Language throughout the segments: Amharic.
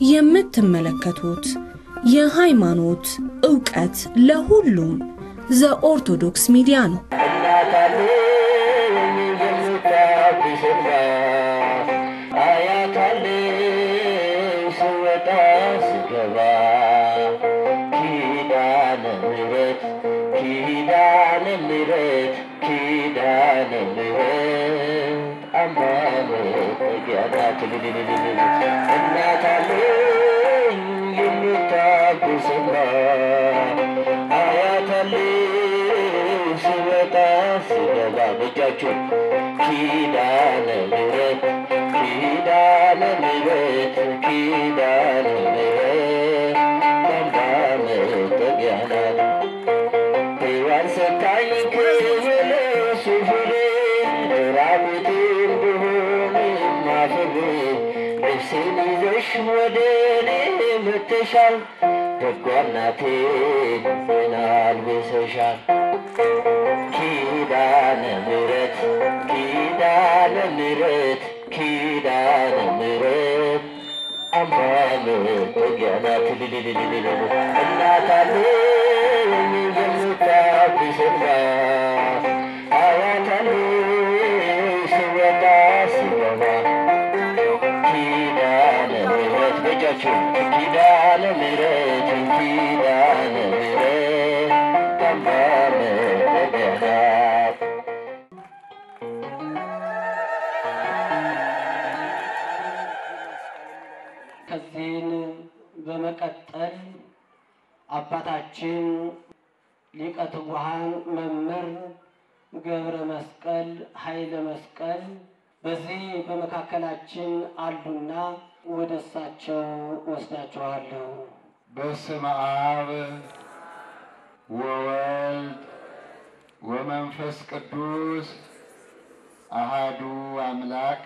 የምትመለከቱት የሃይማኖት ዕውቀት ለሁሉም ዘኦርቶዶክስ ሚዲያ ነው። ስወጣ ስገባ ኪዳነ ምሕረት ኪዳነ ምሕረት ኪዳነ ምሕረት አምባ መጠጊያ ናት። እናት አለኝ የምታብስና አያት አለኝ ስወጣ ስገባ በእጃችሁ ኪዳነ ምሕረት ኪዳነ ምሕረት ኪዳነ ምሕረት አምባ መጠጊያ ናት። ሔዋን ሰታኝ ከበለሱ ፍሬ ራቁቴን ብሆን ማፍሬ ልብሴን ይዘሽ ወደ እኔ መጥተሻል። ደጓ እናቴ ዜና አልብሰሻል። ኪዳነ ምሕረት ኪዳነ ምሕረት ኪዳነ ምሕረት አምባ መጠጊያ ናት። እናት አለኝ የምታብስና አያት አለኝ ስወጣ ስገባ ኪዳነ ምሕረት በእጃችሁ ኪዳነ ምሕረት ኪዳነ ምሕረት አምባ መጠጊያ ናት። ከዚህን በመቀጠል አባታችን ሊቀ ትጉሃን መምህር ገብረ መስቀል ኃይለ መስቀል በዚህ በመካከላችን አሉና ወደ እሳቸው ወስዳችኋለሁ። በስመ አብ ወወልድ ወመንፈስ ቅዱስ አሃዱ አምላክ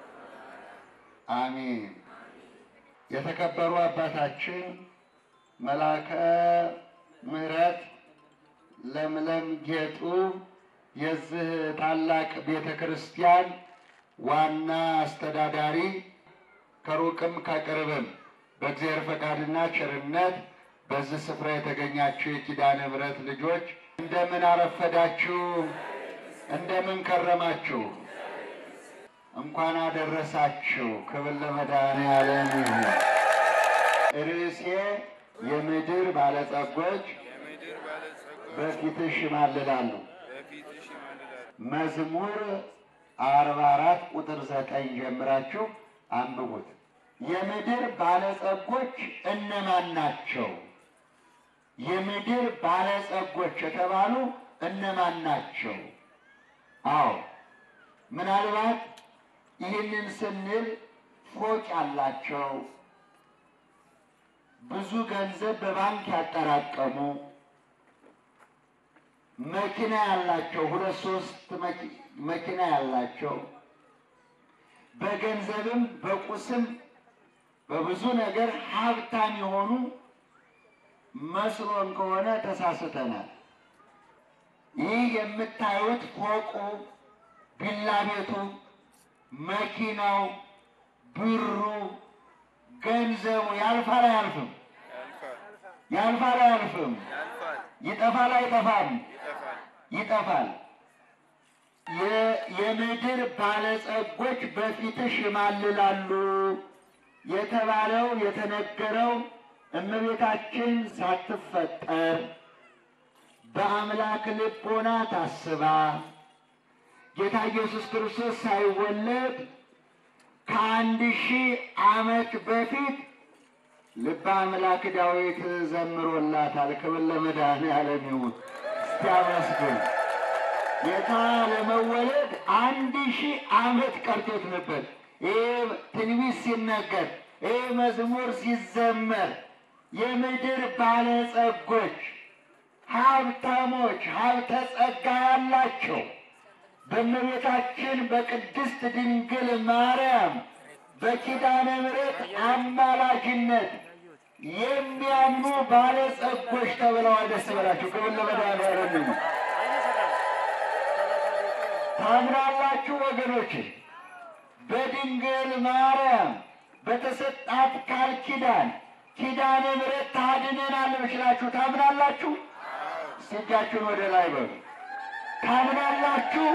አሜን። የተከበሩ አባታችን መልአከ ምሕረት ለምለም ጌጡ የዚህ ታላቅ ቤተ ክርስቲያን ዋና አስተዳዳሪ ከሩቅም ከቅርብም በእግዚአብሔር ፈቃድና ቸርነት በዚህ ስፍራ የተገኛችሁ የኪዳነ ምሕረት ልጆች እንደምን አረፈዳችሁ? እንደምን ከረማችሁ? እንኳን አደረሳችሁ። ክብር ለመድኃኔዓለም ይሁን። ርዕሴ የምድር ባለጸጎች በፊትሽ ይማልላሉ። መዝሙር አርባ አራት ቁጥር ዘጠኝ ጀምራችሁ አንብቡት። የምድር ባለጸጎች እነማን ናቸው? የምድር ባለጸጎች የተባሉ እነማን ናቸው? አዎ ምናልባት ይህንን ስንል ፎቅ ያላቸው ብዙ ገንዘብ በባንክ ያጠራቀሙ መኪና ያላቸው ሁለት ሶስት መኪ- መኪና ያላቸው በገንዘብም በቁስም በብዙ ነገር ሀብታም የሆኑ መስሎን ከሆነ ተሳስተናል። ይህ የምታዩት ፎቁ፣ ቪላ ቤቱ፣ መኪናው፣ ብሩ፣ ገንዘቡ ያልፋል አያልፍም? ያልፋል አያልፍም? ይጠፋል አይጠፋም? ይጠፋል። የ- የምድር ባለጸጎች በፊትሽ ይማልላሉ የተባለው የተነገረው እመቤታችን ሳትፈጠር በአምላክ ልቦና ታስባ ጌታ ኢየሱስ ክርስቶስ ሳይወለድ ከአንድ ሺህ ዓመት በፊት ልበ አምላክ ዳዊት ዘምሮላታል። ክብር ለመድኃኔዓለም ይሁን። እስቲ አመስግን። ጌታ ለመወለድ አንድ ሺህ ዓመት ቀርቶት ነበር። ይህ ትንቢት ሲነገር፣ ይህ መዝሙር ሲዘመር የምድር ባለጸጎች፣ ሀብታሞች፣ ሀብተ ጸጋ ያላቸው በእመቤታችን በቅድስት ድንግል ማርያም በኪዳነ ምሕረት አማላጅነት የሚያምኑ ባለጸጎች ተብለዋል። ደስ በላቸው። ክብር ለመድኃኔዓለም ይሁን። ታምናላችሁ ወገኖች? በድንግል ማርያም በተሰጣት ቃል ኪዳን ኪዳነ ምሕረት ታድነናለች ብላችሁ ታምናላችሁ? እስቲ እጃችሁን ወደ ላይ በሉ። ታምናላችሁ?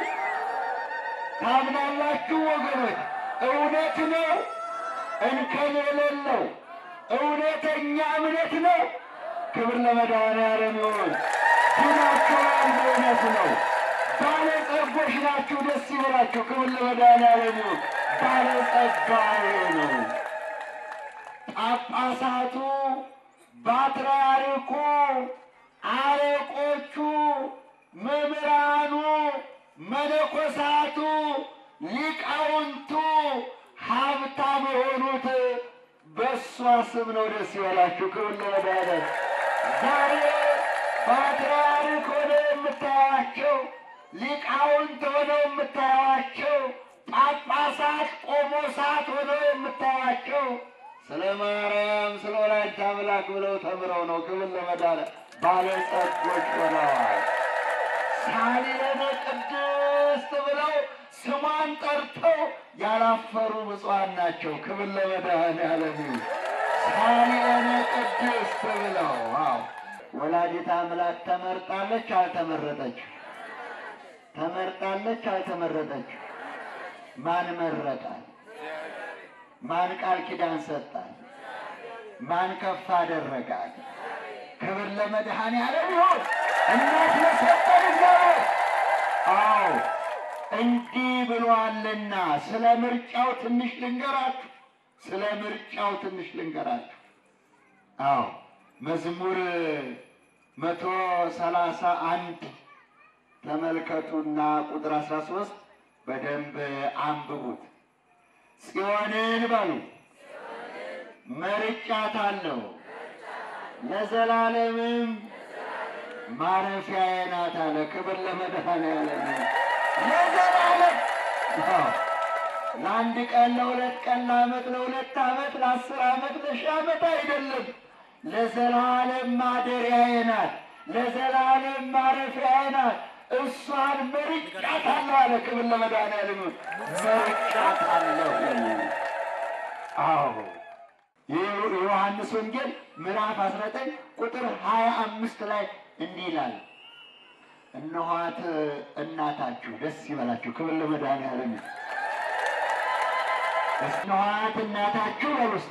ታምናላችሁ ወገኖች? እውነት ነው፣ እንከን የሌለው እውነተኛ እምነት ነው። ክብር ለመድኃኔዓለም ይሁን። ድናችኋል፣ በእውነት ነው። ባለጸጎች ናችሁ፣ ደስ ይበላችሁ። ክብር ለመድኃኔዓለም ይሁን። ባለጸጋ ነው። ጳጳሳቱ፣ ፓትርያርኩ፣ አለቆቹ፣ መምህራኑ፣ መነኮሳቱ፣ ሊቃውንቱ ሀብታም የሆኑት በእሷ ስም ነው። ደስ ይበላችሁ። ክብር ለመድኃኔዓለም። ዛሬ ፓትርያርክ ሆነው የምታያቸው፣ ሊቃውንት ሆነው የምታያቸው፣ ጳጳሳት ቆሞሳት ሆነው የምታያቸው ስለ ማርያም ስለ ወላዲተ አምላክ ብለው ተምረው ነው። ክብር ለመድኃኔዓለም። ባለጸጎች ሆነዋል። ሳሌነ ቅድስት ብለው ስሟን ጠርተው ያላፈሩ ብፁዓን ናቸው። ክብር ለመድኃኔዓለም ይሁን። ሳሌነ ቅድስት ብለው አዎ፣ ወላዲተ አምላክ ተመርጣለች አልተመረጠች? ተመርጣለች አልተመረጠች? ማን መረጣል? ማን ቃል ኪዳን ሰጣል? ማን ከፍ አደረጋል? ክብር ለመድኃኔዓለም ይሁን። እናት ለሰጠን እግዚአብሔር አዎ እንዲህ ብሏልና ስለ ምርጫው ትንሽ ልንገራችሁ። ስለ ምርጫው ትንሽ ልንገራችሁ። አዎ መዝሙር መቶ ሰላሳ አንድ ተመልከቱና ቁጥር አስራ ሶስት በደንብ አንብቡት። ጽዮንን በሉ መርጫታለሁ፣ ለዘላለምም ማረፊያዬ ናት አለ። ክብር ለመድኃኔዓለም ለዘላለም ለአንድ ቀን፣ ለሁለት ቀን፣ ለዓመት፣ ለሁለት ዓመት፣ ለአስር ዓመት፣ ለሺህ ዓመት አይደለም። ለዘላለም ማደሪያዬ ናት፣ ለዘላለም ማረፊያዬ ናት። እሷን መርጫታለሁ አለ። ክብር ለመድኃኔዓለም መርጫታለሁ። አዎ የዮሐንስ ወንጌል ምዕራፍ 19 ቁጥር 25 ላይ እንዲህ ይላል፣ እነኋት እናታችሁ። ደስ ይበላችሁ። ክብር ለመድኃኔዓለም። እነኋት እናታችሁ በሉ እስቲ።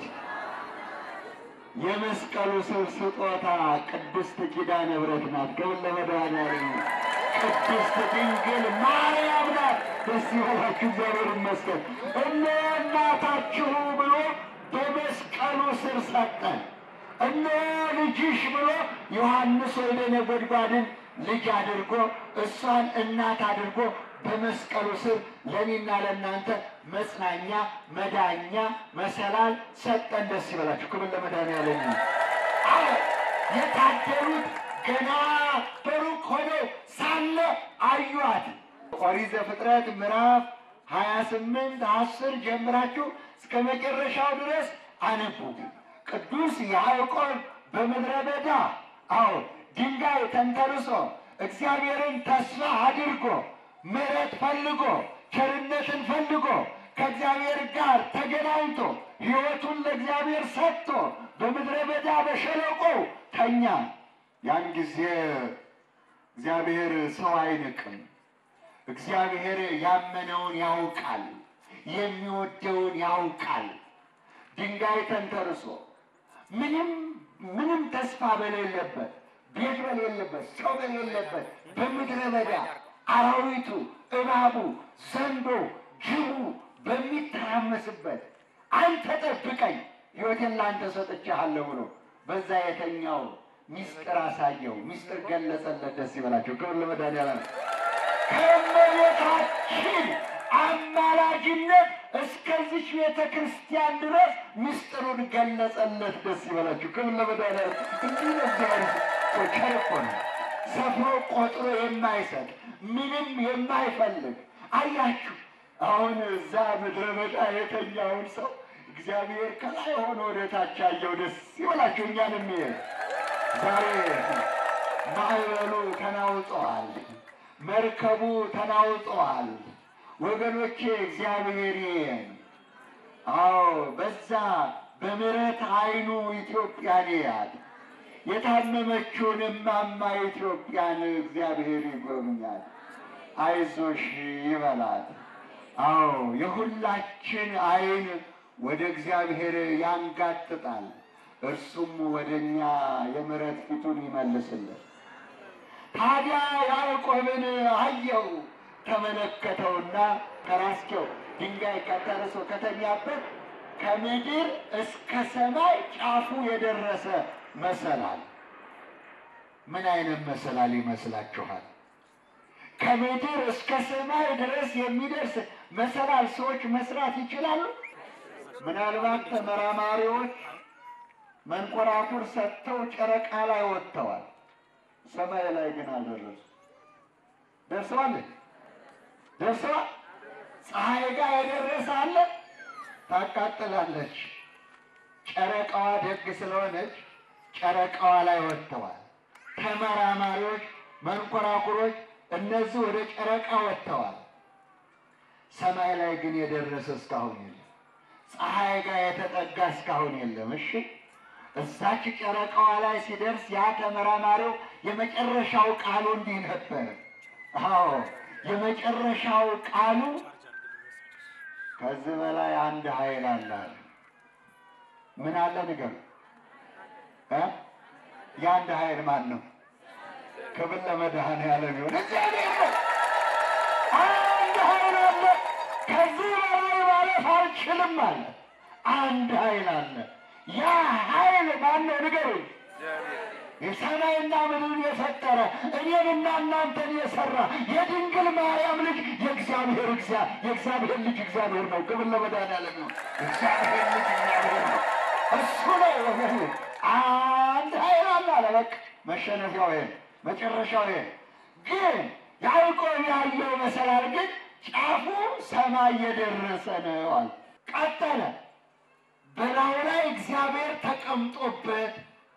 የመስቀሉ ስር ስጦታ ቅድስት ኪዳነ ምሕረት ናት። ክብር ለመድኃኔዓለም። ቅድስት ድንግል ማርያም ናት። ደስ ይበላችሁ። እግዚአብሔር ይመስገን። እነ እናታችሁ ብሎ በመስቀሉ ስር ሰጠን። እነ ልጅሽ ብሎ ዮሐንስ ወልደ ነጎድጓድን ልጅ አድርጎ እሷን እናት አድርጎ በመስቀሉ ስር ለእኔና ለእናንተ መጽናኛ፣ መዳኛ፣ መሰላል ሰጠን። ደስ ይበላችሁ። ክብር ለመድኃኔዓለም። አዎ የታደሉት ገና በሩቅ ሆነው ሳለ አዩአት። ኦሪት ዘፍጥረት ምዕራፍ ሀያ ስምንት አስር ጀምራችሁ እስከ መጨረሻው ድረስ አነቡት። ቅዱስ ያዕቆብ በምድረ በዳ አዎ ድንጋይ ተንተርሶ እግዚአብሔርን ተስፋ አድርጎ ምሕረት ፈልጎ ቸርነትን ፈልጎ ከእግዚአብሔር ጋር ተገናኝቶ ሕይወቱን ለእግዚአብሔር ሰጥቶ በምድረ በዳ በሸለቆ ተኛ። ያን ጊዜ እግዚአብሔር ሰው አይንቅም። እግዚአብሔር ያመነውን ያውቃል፣ የሚወደውን ያውቃል። ድንጋይ ተንተርሶ ምንም ምንም ተስፋ በሌለበት ቤት በሌለበት ሰው በሌለበት በምድረ በዳ አራዊቱ፣ እባቡ፣ ዘንዶ፣ ጅቡ በሚተራመስበት አንተ ጠብቀኝ ሕይወቴን ለአንተ ሰጥቼሃለሁ ብሎ በዛ የተኛው ሚስጥር አሳየው፣ ሚስጥር ገለጸለት። ደስ ይበላቸው። ክብር ለመድኃኒዓለም። ከእመቤታችን አማላጅነት እስከዚች ቤተ ክርስቲያን ድረስ ምስጢሩን ገለጸለት። ደስ ይበላችሁ። ክብር ለመድኃኒዓለም። እንዲህ ነው እግዚአብሔር ቸር እኮ ነው። ሰፍሮ ቆጥሮ የማይሰጥ ምንም የማይፈልግ አያችሁ። አሁን እዛ ምድረ በዳ የተኛውን ሰው እግዚአብሔር ከላይ ሆኖ ወደ ታች አየው። ደስ ይበላችሁ። እኛንም ይሄ ዛሬ ማዕበሉ ተናውጠዋል። መርከቡ ተናውጠዋል። ወገኖቼ እግዚአብሔር ይየን። አዎ በዛ በምሕረት ዓይኑ ኢትዮጵያን ያያል። የታመመችውን እማማ ኢትዮጵያን እግዚአብሔር ይጎብኛል። አይዞሽ ይበላል። አዎ የሁላችን ዓይን ወደ እግዚአብሔር ያንጋጥጣል። እርሱም ወደ እኛ የምሕረት ፊቱን ይመልስልን። ታዲያ ያዕቆብን አየው፣ ተመለከተውና ከራስጌው ድንጋይ ከተርሶ ከተኛበት ከምድር እስከ ሰማይ ጫፉ የደረሰ መሰላል። ምን አይነት መሰላል ይመስላችኋል? ከምድር እስከ ሰማይ ድረስ የሚደርስ መሰላል ሰዎች መስራት ይችላሉ? ምናልባት ተመራማሪዎች መንኮራኩር ሰጥተው ጨረቃ ላይ ወጥተዋል። ሰማይ ላይ ግን አልደረሱ። ደርሰዋል ደርሰዋል። ፀሐይ ጋር የደረሰ አለ ታቃጥላለች። ጨረቃዋ ደግ ስለሆነች ጨረቃዋ ላይ ወጥተዋል። ተመራማሪዎች መንኮራኩሮች እነዚህ ወደ ጨረቃ ወጥተዋል። ሰማይ ላይ ግን የደረሰ እስካሁን የለም። ፀሐይ ጋር የተጠጋ እስካሁን የለም። እሺ እዛች ጨረቃዋ ላይ ሲደርስ ያ ተመራማሪው የመጨረሻው ቃሉ እንዲህ ነበር። አዎ የመጨረሻው ቃሉ ከዚህ በላይ አንድ ኃይል አለ አለ። ምን አለ ንገሩ እ የአንድ ኃይል ማን ነው? ክብር ለመድኃኔዓለም ይሁን። እግዚአብሔር ነው። አንድ ኃይል አለ። ከዚህ በላይ ማለፍ አልችልም አለ። አንድ ኃይል አለ። ያ ኃይል ማን ነው? ንገሩኝ። የሰማይና ምድርን የፈጠረ እኔንና እናንተን የሰራ የድንግል ማርያም ልጅ የእግዚአብሔር እግዚአ የእግዚአብሔር ልጅ እግዚአብሔር ነው። ክብር ለመድኃኔዓለም ነው። እግዚአብሔር ልጅ እግዚአብሔር ነው። እሱ ነው ወገኑ። አንድ ኃይል አለ አለ። በቃ መሸነፊያው ይሄ ነው። መጨረሻው ይሄ ግን ያዕቆብ ያየው መሰላል ግን ጫፉ ሰማይ የደረሰ ነው አለ። ቀጠለ በላዩ ላይ እግዚአብሔር ተቀምጦበት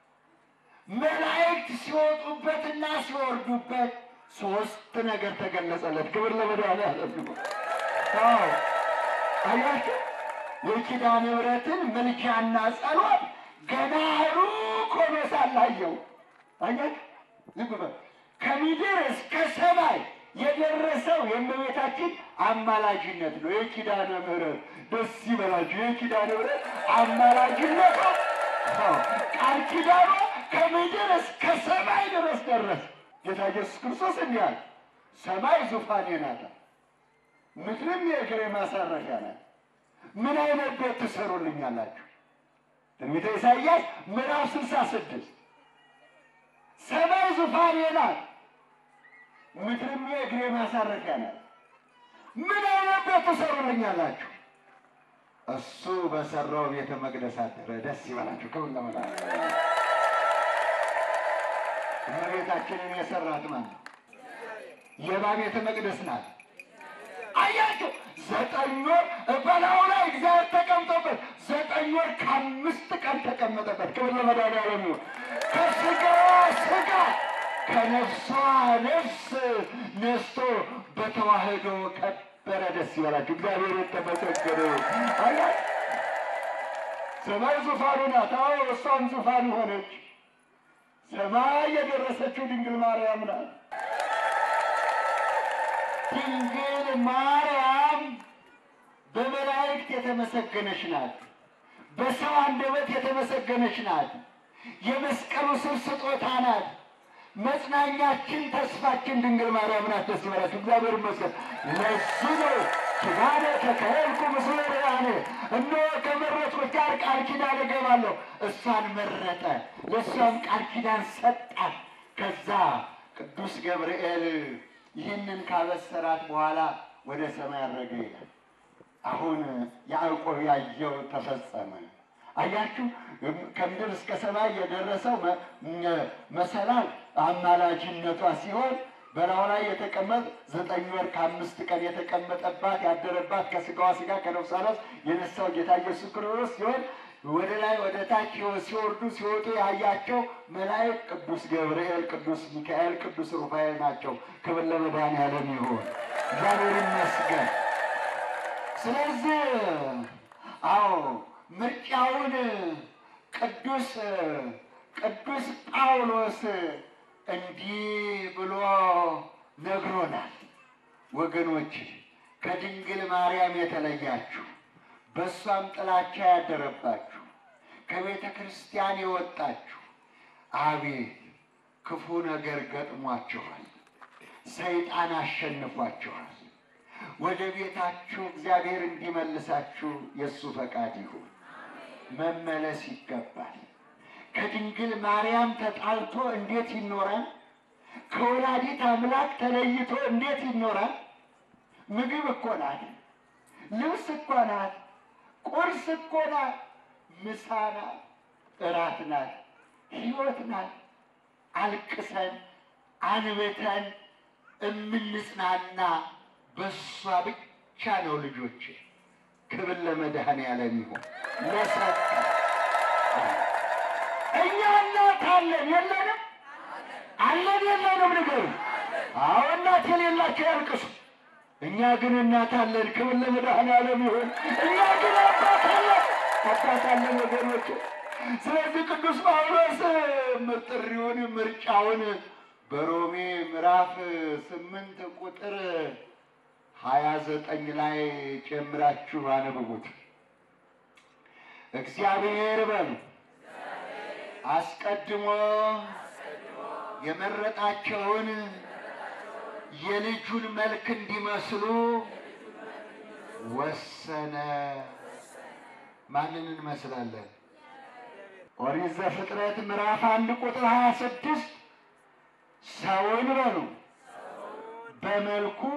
መላእክት ሲወጡበትና ሲወርዱበት ሶስት ነገር ተገለጸለት። ክብር ለመድኃኔዓለም ይሁን። አዎ አያችሁ፣ የኪዳነ ምሕረትን ምልጃና ጸሎት ገና ሩቅ ሆኖ ሳለ አየው። አያችሁ፣ ዝም በል ከምድር እስከ ሰማይ የደረሰው የእመቤታችን አማላጅነት ነው። የኪዳነ ምሕረት ደስ ይበላችሁ። የኪዳነ ምሕረት አማላጅነቷ ቃል ኪዳኗ ከምድር እስከ ሰማይ ድረስ ደረሰ። ጌታ ኢየሱስ ክርስቶስ እንዲህ አለ፣ ሰማይ ዙፋኔ ናት፣ ምድርም የእግሬ ማሳረፊያ ናት። ምን አይነት ቤት ትሰሩልኛላችሁ? ትንቢተ ኢሳይያስ ምዕራፍ ስልሳ ስድስት ሰማይ ዙፋኔ ናት፣ ምድርም የእግሬ ማሳረፊያ ናት። ምን አይነት ቤት ትሰሩልኛላችሁ? እሱ በሰራው ቤተ መቅደስ አደረ። ደስ ይበላችሁ። ክብር ለመድኃኔዓለም። እመቤታችንን የሰራት ማን ነው? የማ ቤተ መቅደስ ናት? አያችሁ፣ ዘጠኝ ወር በላዩ ላይ እግዚአብሔር ተቀምጦበት ዘጠኝ ወር ከአምስት ቀን ተቀመጠበት። ክብር ለመድኃኔዓለም ይሁን። ከስጋዋ ስጋ ከነፍሷ ነፍስ ነስቶ በተዋህዶ ከበረ። ደስ ይበላችሁ። እግዚአብሔር የተመሰገነ ይሁን። አያችሁ፣ ሰማይ ዙፋኑ ናት። አዎ እሷም ዙፋን ሆነች። ሰማይ የደረሰችው ድንግል ማርያም ናት። ድንግል ማርያም በመላእክት የተመሰገነች ናት። በሰው አንደበት የተመሰገነች ናት። የመስቀሉ ስር ስጦታ ናት። መጽናኛችን፣ ተስፋችን ድንግል ማርያም ናት። ደስ ይበላችሁ። እግዚአብሔር ይመስገን። ለዚህ ነው ኪዳነ ተከልኩ ምስለ ርያኔ እነሆ ከመረጥኩት ጋር ቃል ኪዳን እገባለሁ። እሷን መረጠ፣ ለእሷም ቃል ኪዳን ሰጣት። ከዛ ቅዱስ ገብርኤል ይህንን ካበሰራት በኋላ ወደ ሰማይ አረገ ይላል። አሁን ያዕቆብ ያየው ተፈጸመ። አያችሁ፣ ከምድር እስከ ሰማይ የደረሰው መ- መሰላል አማላጅነቷ ሲሆን በላዩ ላይ የተቀመጥ ዘጠኝ ወር ከአምስት ቀን የተቀመጠባት ያደረባት ከስጋዋ ስጋ ከነፍሷ ነፍስ የነሳው ጌታ ኢየሱስ ክርስቶስ ሲሆን ወደ ላይ ወደ ታች ሲወርዱ ሲወጡ ያያቸው መላእክት ቅዱስ ገብርኤል፣ ቅዱስ ሚካኤል፣ ቅዱስ ሩፋኤል ናቸው። ክብር ለመድኃኔዓለም ይሁን። እግዚአብሔር ይመስገን። ስለዚህ አዎ ምርጫውን ቅዱስ ቅዱስ ጳውሎስ እንዲህ ብሎ ነግሮናል። ወገኖች ከድንግል ማርያም የተለያችሁ በእሷም ጥላቻ ያደረባችሁ ከቤተ ክርስቲያን የወጣችሁ አቤት ክፉ ነገር ገጥሟችኋል። ሰይጣን አሸንፏችኋል። ወደ ቤታችሁ እግዚአብሔር እንዲመልሳችሁ የእሱ ፈቃድ ይሁን። መመለስ ይገባል። ከድንግል ማርያም ተጣልቶ እንዴት ይኖራል? ከወላዲት አምላክ ተለይቶ እንዴት ይኖራል? ምግብ እኮ ናት፣ ልብስ እኮ ናት፣ ቁርስ እኮ ናት፣ ምሳ ናት፣ እራት ናት፣ ሕይወት ናት። አልቅሰን አንብተን እምንጽናና በሷ ብቻ ነው ልጆች። ክብር ለመድኃኔዓለም ይሁን ለሰጠ እኛ እናት አለን የለንም? አለን የለንም? ንገሩ። አዎ እናት የሌላቸው ያልቅሱ። እኛ ግን እናት አለን። ክብር ለመድኃኔዓለም ይሁን። እኛ ግን አባት አለን፣ አባት አለን ወገኖች። ስለዚህ ቅዱስ ጳውሎስ ጥሪውን ምርጫውን በሮሜ ምዕራፍ ስምንት ቁጥር ሀያ ዘጠኝ ላይ ጨምራችሁ አንብቡት። እግዚአብሔር በሉ አስቀድሞ የመረጣቸውን የልጁን መልክ እንዲመስሉ ወሰነ። ማንን እንመስላለን? ኦሪት ዘፍጥረት ምዕራፍ አንድ ቁጥር ሀያ ስድስት ሰውን በሉ በመልኩ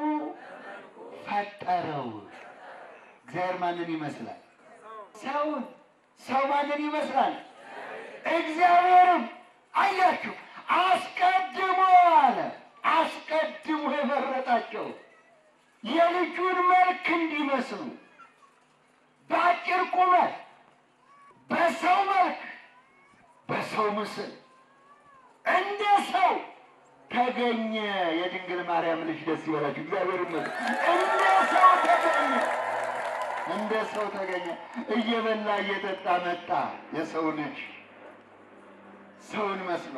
ፈጠረው። እግዚአብሔር ማንን ይመስላል? ሰውን። ሰው ማንን ይመስላል? እግዚአብሔርም። አያችሁ፣ አስቀድሞ አለ አስቀድሞ የመረጣቸው የልጁን መልክ እንዲመስሉ በአጭር ቁመት በሰው መልክ በሰው ምስል እንደ ሰው ተገኘ። የድንግል ማርያም ልጅ ደስ ይበላችሁ። እግዚአብሔር ይመስገን። እንደ ሰው ተገኘ፣ እንደ ሰው ተገኘ። እየበላ እየጠጣ መጣ። የሰው ልጅ ሰውን መስሎ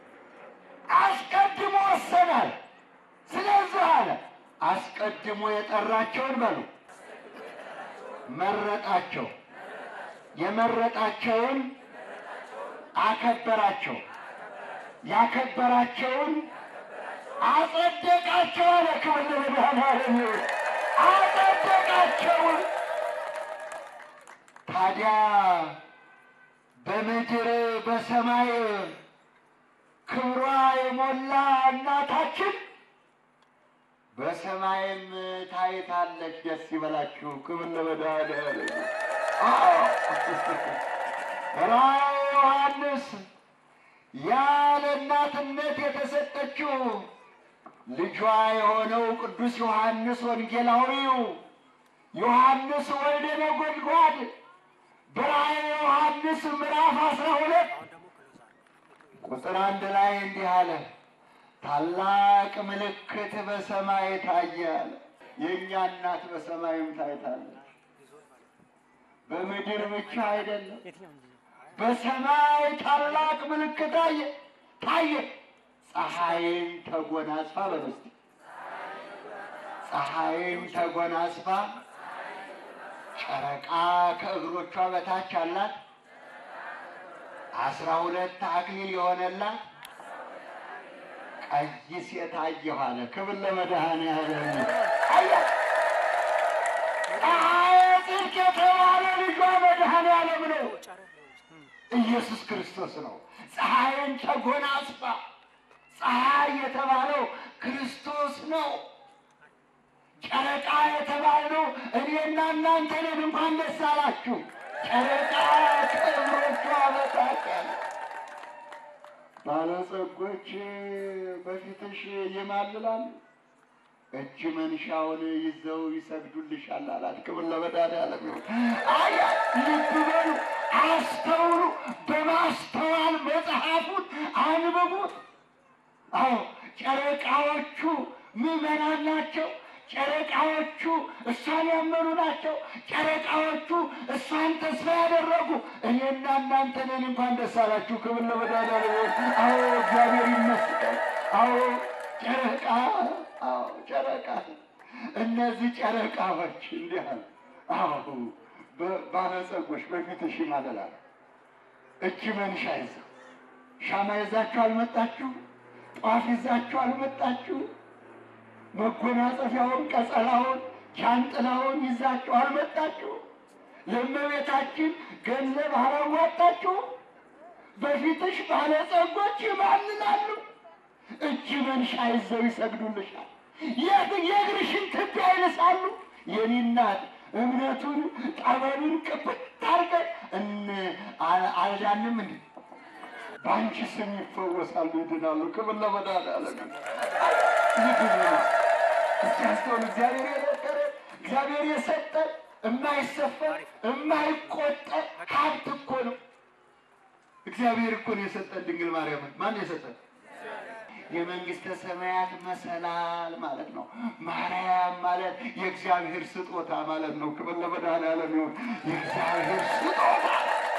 አስቀድሞ ወሰናል። ስለዚህ አለ አስቀድሞ የጠራቸውን በሉ መረጣቸው፣ የመረጣቸውን አከበራቸው፣ ያከበራቸውን አጸደቃቸው አለ። ክብር ለመድኃኔዓለም ይሁን። አጸደቃቸውን ታዲያ በምድር በሰማይ ክብሯ የሞላ እናታችን በሰማይም ታይታለች። ደስ ይበላችሁ። ክብር ለመድኃኔዓለም። አዎ ራእየ ዮሐንስ ያለ እናትነት የተሰጠችው ልጇ የሆነው ቅዱስ ዮሐንስ ወንጌላዊው ዮሐንስ ወልደ ነጎድጓድ በራእየ ዮሐንስ ምዕራፍ አስራ ሁለት ቁጥር አንድ ላይ እንዲህ አለ፣ ታላቅ ምልክት በሰማይ ታየ አለ። የእኛ እናት በሰማይም ታይታለች። በምድር ብቻ አይደለም፣ በሰማይ ታላቅ ምልክት ታየ ታየ። ፀሐይን ተጎናጽፋ በመስት ፀሐይን ተጎናጽፋ ጨረቃ ከእግሮቿ በታች አላት። አስራ ሁለት አክሊል የሆነላት ቀይ ሴት አየሁ አለ። ክብር ለመድኃኔዓለም። አያ ፀሐየ ጽድቅ የተባለ ልጇ መድኃኔዓለም ነው፣ ኢየሱስ ክርስቶስ ነው። ፀሐይን ተጎናጽፋ ፀሐይ የተባለው ክርስቶስ ነው። ጨረቃ የተባልነው እኔና እናንተ ነን። እንኳን ደስ አላችሁ። ጨረቃ ከእግሮቿ በታች ያለ ባለጸጎች በፊትሽ ይማልላሉ፣ እጅ መንሻውን ይዘው ይሰግዱልሻል አላት። ክብር ለመድኃኔዓለም ይሁን። አያ ልብ በሉ፣ አስተውሉ፣ በማስተዋል መጽሐፉን አንብቡት። አዎ ጨረቃዎቹ ምዕመናን ናቸው። ጨረቃዎቹ እሷን ያመኑ ናቸው። ጨረቃዎቹ እሷን ተስፋ ያደረጉ እኔና እናንተ ነን። እንኳን ደስ አላችሁ። ክብር ለመድኃኒዓለም። አዎ እግዚአብሔር ይመስገን። አዎ ጨረቃ፣ አዎ ጨረቃ። እነዚህ ጨረቃዎች እንዲህ አሉ። አዎ በ- ባለጸጎች በፊትሽ ይማለላሉ። እጅ መንሻ ይዘው ሻማ ይዛችሁ አልመጣችሁ? ጧፍ ይዛችሁ አልመጣችሁ? መጎናጸፊያውን፣ ቀጸላውን፣ ጃንጥላውን ይዛችሁ አልመጣችሁ? ለእመቤታችን ገንዘብ አላዋጣችሁ? በፊትሽ ባለጸጎች ይማልላሉ። እጅ መንሻ ይዘው ይሰግዱልሻል። የግ- የእግርሽን ትቢያ ይልሳሉ። የኔ እናት እምነቱን ጠበሉን ቅብት አድርገን እን አ- አልዳንም እንዴ? በአንቺ ስም ይፈወሳሉ፣ ይድናሉ። ክብር ለመድኃኒዓለም ይድኑ። እስኪ አስተውሉ። እግዚአብሔር የነገረ እግዚአብሔር የሰጠን የማይሰፈር የማይቆጠር ሀብት እኮ ነው። እግዚአብሔር እኮ ነው የሰጠን ድንግል ማርያምን። ማን የሰጠን? የመንግስተ ሰማያት መሰላል ማለት ነው። ማርያም ማለት የእግዚአብሔር ስጦታ ማለት ነው። ክብር ለመድኃኒዓለም ይሁን። የእግዚአብሔር ስጦታ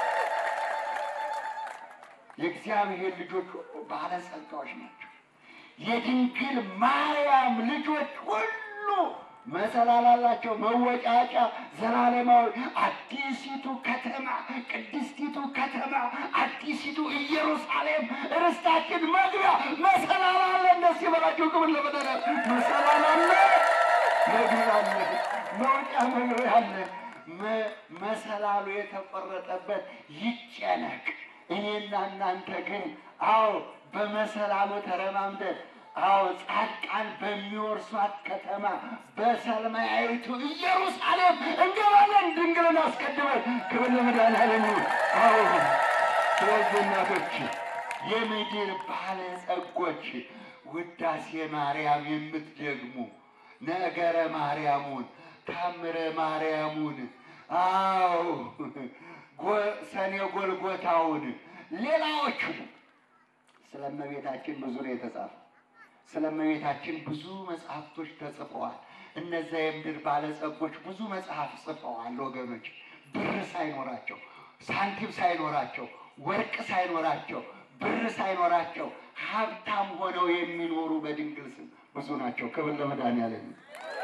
የእግዚአብሔር ልጆች ሁሉ ባለጸጋዎች ናቸው። የድንግል ማርያም ልጆች ሁሉ መሰላል አላቸው፣ መወጫጫ ዘላለማዊ። አዲሲቱ ከተማ ቅድስቲቱ ከተማ አዲሲቱ ኢየሩሳሌም ርስታችን መግቢያ መሰላል አለ። እንደስ ይበላቸው ክብር ለመደረ መሰላል አለ፣ መግቢያ አለ፣ መውጫ መግቢያ አለ። መ- መሰላሉ የተቆረጠበት ይጨነቅ። እኔና እናንተ ግን አዎ በመሰላሉ ተረማምደን አዎ ጻድቃን በሚወርሷት ከተማ በሰማያዊቱ ኢየሩሳሌም እንገባለን። ድንግልን አስቀድመን ክብር ለመድኃኒዓለም ይሁን። አዎ ስለዚህ እናቶች የምድር ባለጸጎች ውዳሴ ማርያም የምትደግሙ ነገረ ማርያሙን ታምረ ማርያሙን አዎ ጎ- ሰኔ ጎልጎታውን ሌላዎቹ ስለ እመቤታችን ብዙ ነው የተጻፈ። ስለ እመቤታችን ብዙ መጽሐፍቶች ተጽፈዋል። እነዚያ የምድር ባለጸጎች ብዙ መጽሐፍ ጽፈዋል። ወገኖች ብር ሳይኖራቸው፣ ሳንቲም ሳይኖራቸው፣ ወርቅ ሳይኖራቸው፣ ብር ሳይኖራቸው ሀብታም ሆነው የሚኖሩ በድንግል ስም ብዙ ናቸው። ክብር ለመድኃኒዓለም ይሁን።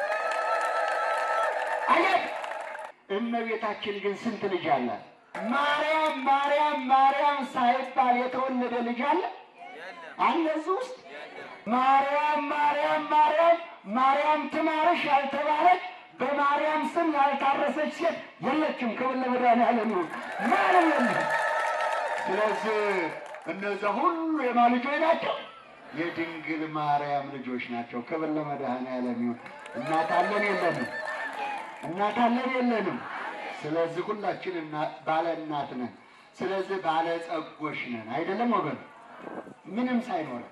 አያት እመቤታችን ግን ስንት ልጅ አላት? ማርያም ማርያም ማርያም ሳይባል የተወለደ ልጅ አለ አለ እዚህ ውስጥ ማርያም ማርያም ማርያም ማርያም ትማርሽ ያልተባለች በማርያም ስም ያልታረሰች ሴት የለችም። ክብር ለመድኃኒዓለም ይሁን። ማንም የለም። ስለዚህ እነዚያ ሁሉ የማን ልጆች ናቸው? የድንግል ማርያም ልጆች ናቸው። ክብር ለመድኃኒዓለም ይሁን። እናት አለን የለንም? እናት አለን የለንም? ስለዚህ ሁላችን እና- ባለ እናት ነን። ስለዚህ ባለ ጸጎች ነን አይደለም ወገን? ምንም ሳይኖረን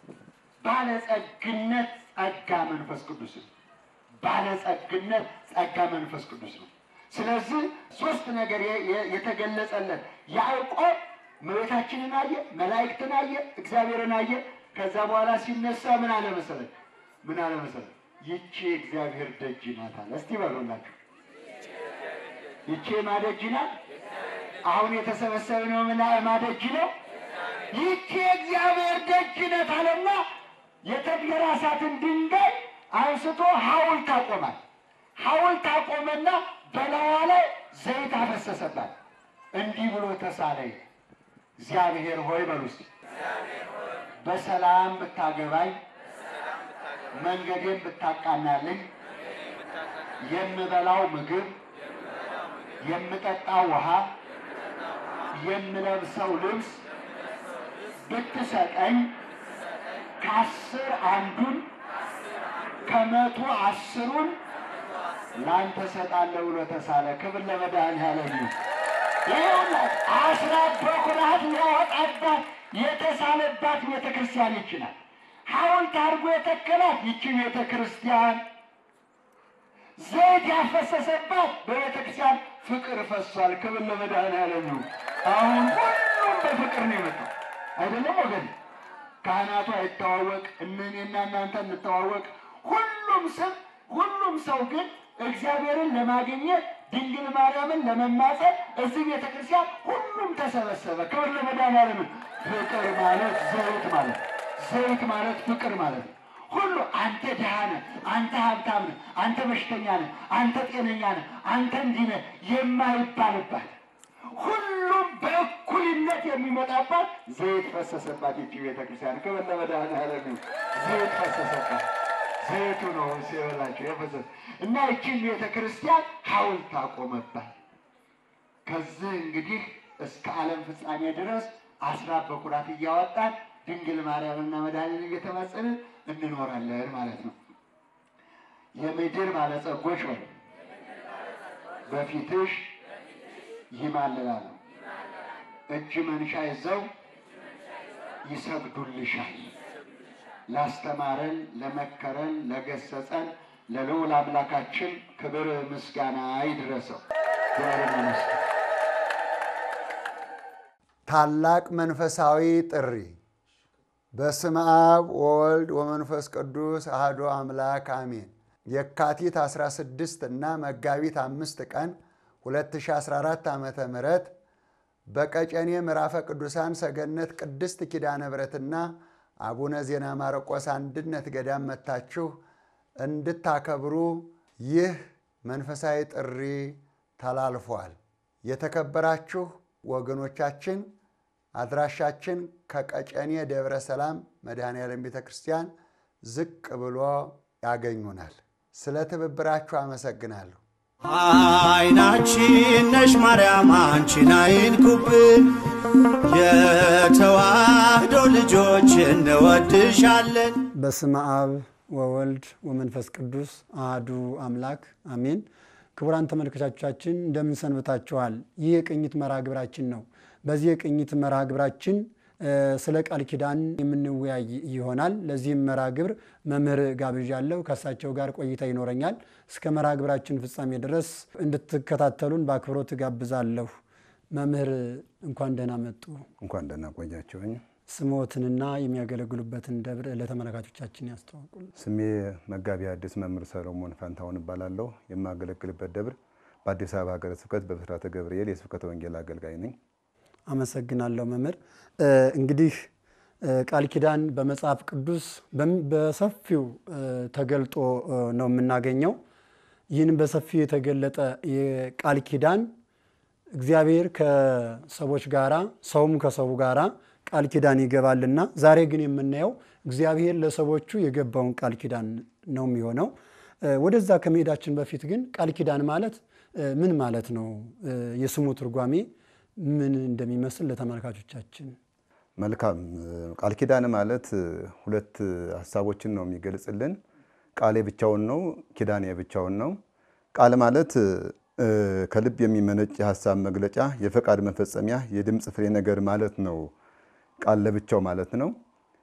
ባለጸግነት ጸጋ መንፈስ ቅዱስ ነው። ባለጸግነት ጸጋ መንፈስ ቅዱስ ነው። ስለዚህ ሶስት ነገር የ- የ- የተገለጸለት ያዕቆብ እመቤታችንን አየ፣ መላእክትን አየ፣ እግዚአብሔርን አየ። ከዛ በኋላ ሲነሳ ምን አለ መሰለህ? ምን አለ መሰለህ? ይቺ እግዚአብሔር ደጅ ናት አለ። እስቲ በሉላችሁ ይቺ ማደጅ ናት። አሁን የተሰበሰብነው ምን ማደጅ ነው? ይቺ የእግዚአብሔር ደጅ ናት አለና የተንገራሳትን ድንጋይ አንስቶ ሐውልት አቆማል። ሐውልት አቆመና በላዋ ላይ ዘይት አፈሰሰባት። እንዲህ ብሎ ተሳለኝ፣ እግዚአብሔር ሆይ በሉ እስቲ በሰላም ብታገባኝ፣ መንገዴን ብታቃናልኝ፣ የምበላው ምግብ፣ የምጠጣው ውሃ፣ የምለብሰው ልብስ ብትሰጠኝ ከአስር አንዱን ከመቶ አስሩን ለአንተ ሰጣለሁ ብሎ ተሳለ። ክብር ለመድኃኒዓለም ይሁን። ይኸውላት አስራት በኩራት ያወጣባት የተሳለባት ቤተ ክርስቲያን ይችላል። ሐውልት አድርጎ የተከላት ይቺ ቤተ ክርስቲያን ዘይት ያፈሰሰባት በቤተ ክርስቲያን ፍቅር ፈሷል። ክብር ለመድኃኒዓለም ይሁን። አሁን ሁሉም በፍቅር ነው የመጣው አይደለም ወገን? ካህናቱ አይተዋወቅ፣ እነኔና እናንተ እንተዋወቅ። ሁሉም ስም ሁሉም ሰው ግን እግዚአብሔርን ለማግኘት ድንግል ማርያምን ለመማፀን እዚህ ቤተ ክርስቲያን ሁሉም ተሰበሰበ። ክብር ለመድኃኒዓለም። ፍቅር ማለት ዘይት ማለት ዘይት ማለት ፍቅር ማለት ነው። ሁሉ አንተ ድሃ ነህ፣ አንተ ሀብታም ነህ፣ አንተ በሽተኛ ነህ፣ አንተ ጤነኛ ነህ፣ አንተ እንዲህ ነህ የማይባልባት ሁሉም በእኩልነት የሚመጣባት ዘይት ፈሰሰባት ይቺ ቤተ ክርስቲያን። ክብር ለመድኃኒዓለም ይሁን። ዘይት ፈሰሰባት። ዘይቱ ነው ሲበላቸው የፈሰሰ እና ይቺን ቤተ ክርስቲያን ሐውልት አቆመባት። ከዚህ እንግዲህ እስከ ዓለም ፍጻሜ ድረስ አስራት በኩራት እያወጣን ድንግል ማርያምና መድኃኒትን እየተማጸንን እንኖራለን ማለት ነው። የምድር ባለጸጎች ሆይ በፊትሽ ይማልላሉ፣ እጅ መንሻ ይዘው ይሰግዱልሻል። ላስተማረን፣ ለመከረን፣ ለገሰጸን ለልዑል አምላካችን ክብር ምስጋና ይድረሰው። ክብር ይመስገን። ታላቅ መንፈሳዊ ጥሪ በስመ አብ ወወልድ ወመንፈስ ቅዱስ አሐዱ አምላክ አሜን። የካቲት 16 እና መጋቢት አምስት ቀን 2014 ዓ ም በቀጨኔ ምዕራፈ ቅዱሳን ሰገነት ቅድስት ኪዳነ ምሕረትና አቡነ ዜና ማርቆስ አንድነት ገዳም መጥታችሁ እንድታከብሩ ይህ መንፈሳዊ ጥሪ ተላልፏል። የተከበራችሁ ወገኖቻችን አድራሻችን ከቀጨኔ ደብረ ሰላም መድኃኔዓለም ቤተ ክርስቲያን ዝቅ ብሎ ያገኙናል። ስለ ትብብራችሁ አመሰግናለሁ። አይናችን ነሽ ማርያም አንቺን አይንኩብን፣ የተዋህዶ ልጆች እንወድሻለን። በስመ አብ ወወልድ ወመንፈስ ቅዱስ አህዱ አምላክ አሜን። ክቡራን ተመልካቾቻችን እንደምን ሰንብታችኋል? ይህ የቅኝት መርሃ ግብራችን ነው። በዚህ የቅኝት መርሃ ግብራችን ስለ ቃል ኪዳን የምንወያይ ይሆናል። ለዚህም መርሃ ግብር መምህር ጋብዣለሁ። ከእሳቸው ጋር ቆይታ ይኖረኛል። እስከ መርሃ ግብራችን ፍጻሜ ድረስ እንድትከታተሉን በአክብሮት ጋብዛለሁ። መምህር እንኳን ደህና መጡ። እንኳን ደህና ቆያቸውኝ። ስምዎትንና የሚያገለግሉበትን ደብር ለተመልካቾቻችን ያስተዋውቁል። ስሜ መጋቢ ሐዲስ መምህር ሰሎሞን ፋንታሁን እባላለሁ። የማገለግልበት ደብር በአዲስ አበባ ሀገረ ስብከት በብስራተ ገብርኤል የስብከተ ወንጌል አገልጋይ ነኝ። አመሰግናለሁ መምህር። እንግዲህ ቃል ኪዳን በመጽሐፍ ቅዱስ በሰፊው ተገልጦ ነው የምናገኘው። ይህን በሰፊው የተገለጠ የቃል ኪዳን እግዚአብሔር ከሰዎች ጋራ ሰውም ከሰው ጋራ ቃል ኪዳን ይገባልና ዛሬ ግን የምናየው እግዚአብሔር ለሰዎቹ የገባውን ቃል ኪዳን ነው የሚሆነው። ወደዛ ከመሄዳችን በፊት ግን ቃል ኪዳን ማለት ምን ማለት ነው? የስሙ ትርጓሜ ምን እንደሚመስል ለተመልካቾቻችን መልካም። ቃል ኪዳን ማለት ሁለት ሀሳቦችን ነው የሚገልጽልን። ቃሌ ብቻውን ነው፣ ኪዳኔ ብቻውን ነው። ቃል ማለት ከልብ የሚመነጭ የሀሳብ መግለጫ፣ የፈቃድ መፈጸሚያ፣ የድምፅ ፍሬ ነገር ማለት ነው። ቃል ለብቻው ማለት ነው።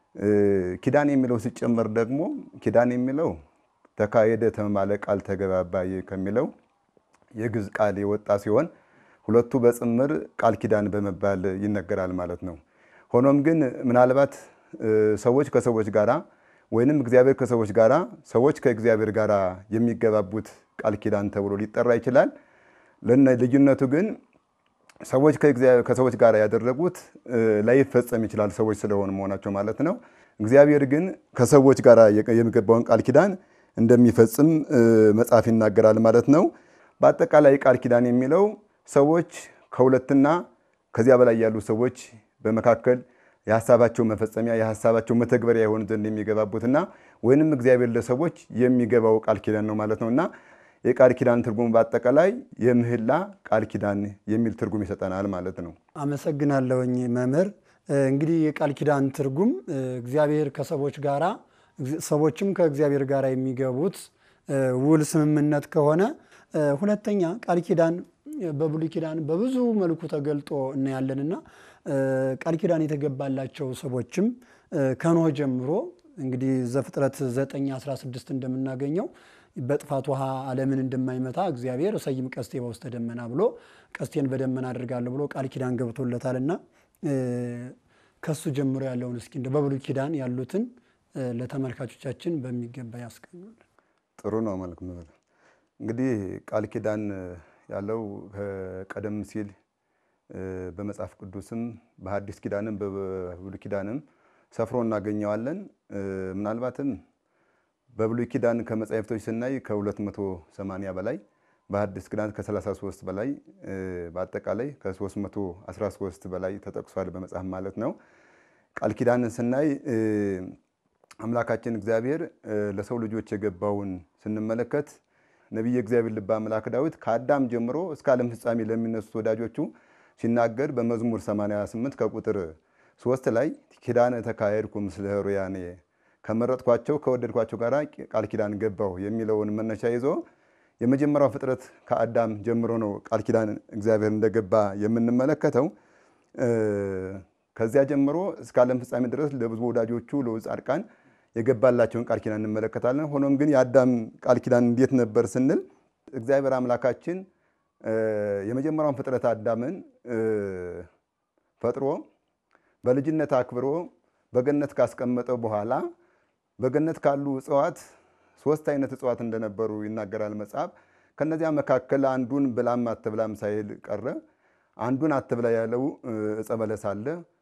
ኪዳን የሚለው ሲጨመር ደግሞ ኪዳን የሚለው ተካሄደ፣ ተማማለ፣ ቃል ተገባባ ከሚለው የግዕዝ ቃል የወጣ ሲሆን ሁለቱ በጽምር ቃል ኪዳን በመባል ይነገራል ማለት ነው። ሆኖም ግን ምናልባት ሰዎች ከሰዎች ጋራ ወይንም እግዚአብሔር ከሰዎች ጋራ ሰዎች ከእግዚአብሔር ጋር የሚገባቡት ቃል ኪዳን ተብሎ ሊጠራ ይችላል። ልዩነቱ ግን ሰዎች ከሰዎች ጋር ያደረጉት ላይፈጸም ይችላል፣ ሰዎች ስለሆኑ መሆናቸው ማለት ነው። እግዚአብሔር ግን ከሰዎች ጋር የሚገባውን ቃል ኪዳን እንደሚፈጽም መጽሐፍ ይናገራል ማለት ነው። በአጠቃላይ ቃል ኪዳን የሚለው ሰዎች ከሁለትና ከዚያ በላይ ያሉ ሰዎች በመካከል የሀሳባቸው መፈጸሚያ የሀሳባቸው መተግበሪያ የሆን ዘንድ የሚገባቡትና ወይንም እግዚአብሔር ለሰዎች የሚገባው ቃል ኪዳን ነው ማለት ነው እና የቃል ኪዳን ትርጉም በአጠቃላይ የምህላ ቃል ኪዳን የሚል ትርጉም ይሰጠናል ማለት ነው። አመሰግናለሁኝ መምህር። እንግዲህ የቃል ኪዳን ትርጉም እግዚአብሔር ከሰዎች ጋራ ሰዎችም ከእግዚአብሔር ጋር የሚገቡት ውል ስምምነት ከሆነ፣ ሁለተኛ ቃል ኪዳን በብሉይ ኪዳን በብዙ መልኩ ተገልጦ እናያለንና ቃል ኪዳን የተገባላቸው ሰዎችም ከኖህ ጀምሮ እንግዲህ ዘፍጥረት 9 16 እንደምናገኘው በጥፋት ውሃ ዓለምን እንደማይመታ እግዚአብሔር እሰይም ቀስቴ በውስተ ደመና ብሎ ቀስቴን በደመና አድርጋለሁ ብሎ ቃል ኪዳን ገብቶለታልና ከሱ ጀምሮ ያለውን እስኪ እንደ በብሉይ ኪዳን ያሉትን ለተመልካቾቻችን በሚገባ ያስቀኙልን። ጥሩ ነው መልክ መምህር። እንግዲህ ቃል ኪዳን ያለው ቀደም ሲል በመጽሐፍ ቅዱስም በሐዲስ ኪዳንም በብሉይ ኪዳንም ሰፍሮ እናገኘዋለን። ምናልባትም በብሉይ ኪዳን ከመጻሕፍቶች ስናይ ከ280 በላይ በሐዲስ ኪዳን ከ33 በላይ በአጠቃላይ ከ313 በላይ ተጠቅሷል በመጽሐፍ ማለት ነው። ቃል ኪዳንን ስናይ አምላካችን እግዚአብሔር ለሰው ልጆች የገባውን ስንመለከት ነቢየ እግዚአብሔር ልበ አምላክ ዳዊት ከአዳም ጀምሮ እስከ ዓለም ፍጻሜ ለሚነሱት ወዳጆቹ ሲናገር በመዝሙር 88 ከቁጥር ሶስት ላይ ኪዳነ ተካሄድኩ ምስለ ኅሩያኔ ከመረጥኳቸው ከወደድኳቸው ጋር ቃል ኪዳን ገባሁ የሚለውን መነሻ ይዞ የመጀመሪያው ፍጥረት ከአዳም ጀምሮ ነው ቃል ኪዳን እግዚአብሔር እንደገባ የምንመለከተው። ከዚያ ጀምሮ እስከ ዓለም ፍጻሜ ድረስ ለብዙ ወዳጆቹ ለብዙ ጻድቃን የገባላቸውን ቃል ኪዳን እንመለከታለን። ሆኖም ግን የአዳም ቃል ኪዳን እንዴት ነበር ስንል እግዚአብሔር አምላካችን የመጀመሪያውን ፍጥረት አዳምን ፈጥሮ በልጅነት አክብሮ በገነት ካስቀመጠው በኋላ በገነት ካሉ እጽዋት ሶስት አይነት እጽዋት እንደነበሩ ይናገራል መጽሐፍ። ከነዚያ መካከል አንዱን ብላም አትብላም ሳይል ቀረ። አንዱን አትብላ ያለው ዕፀ በለስ አለ።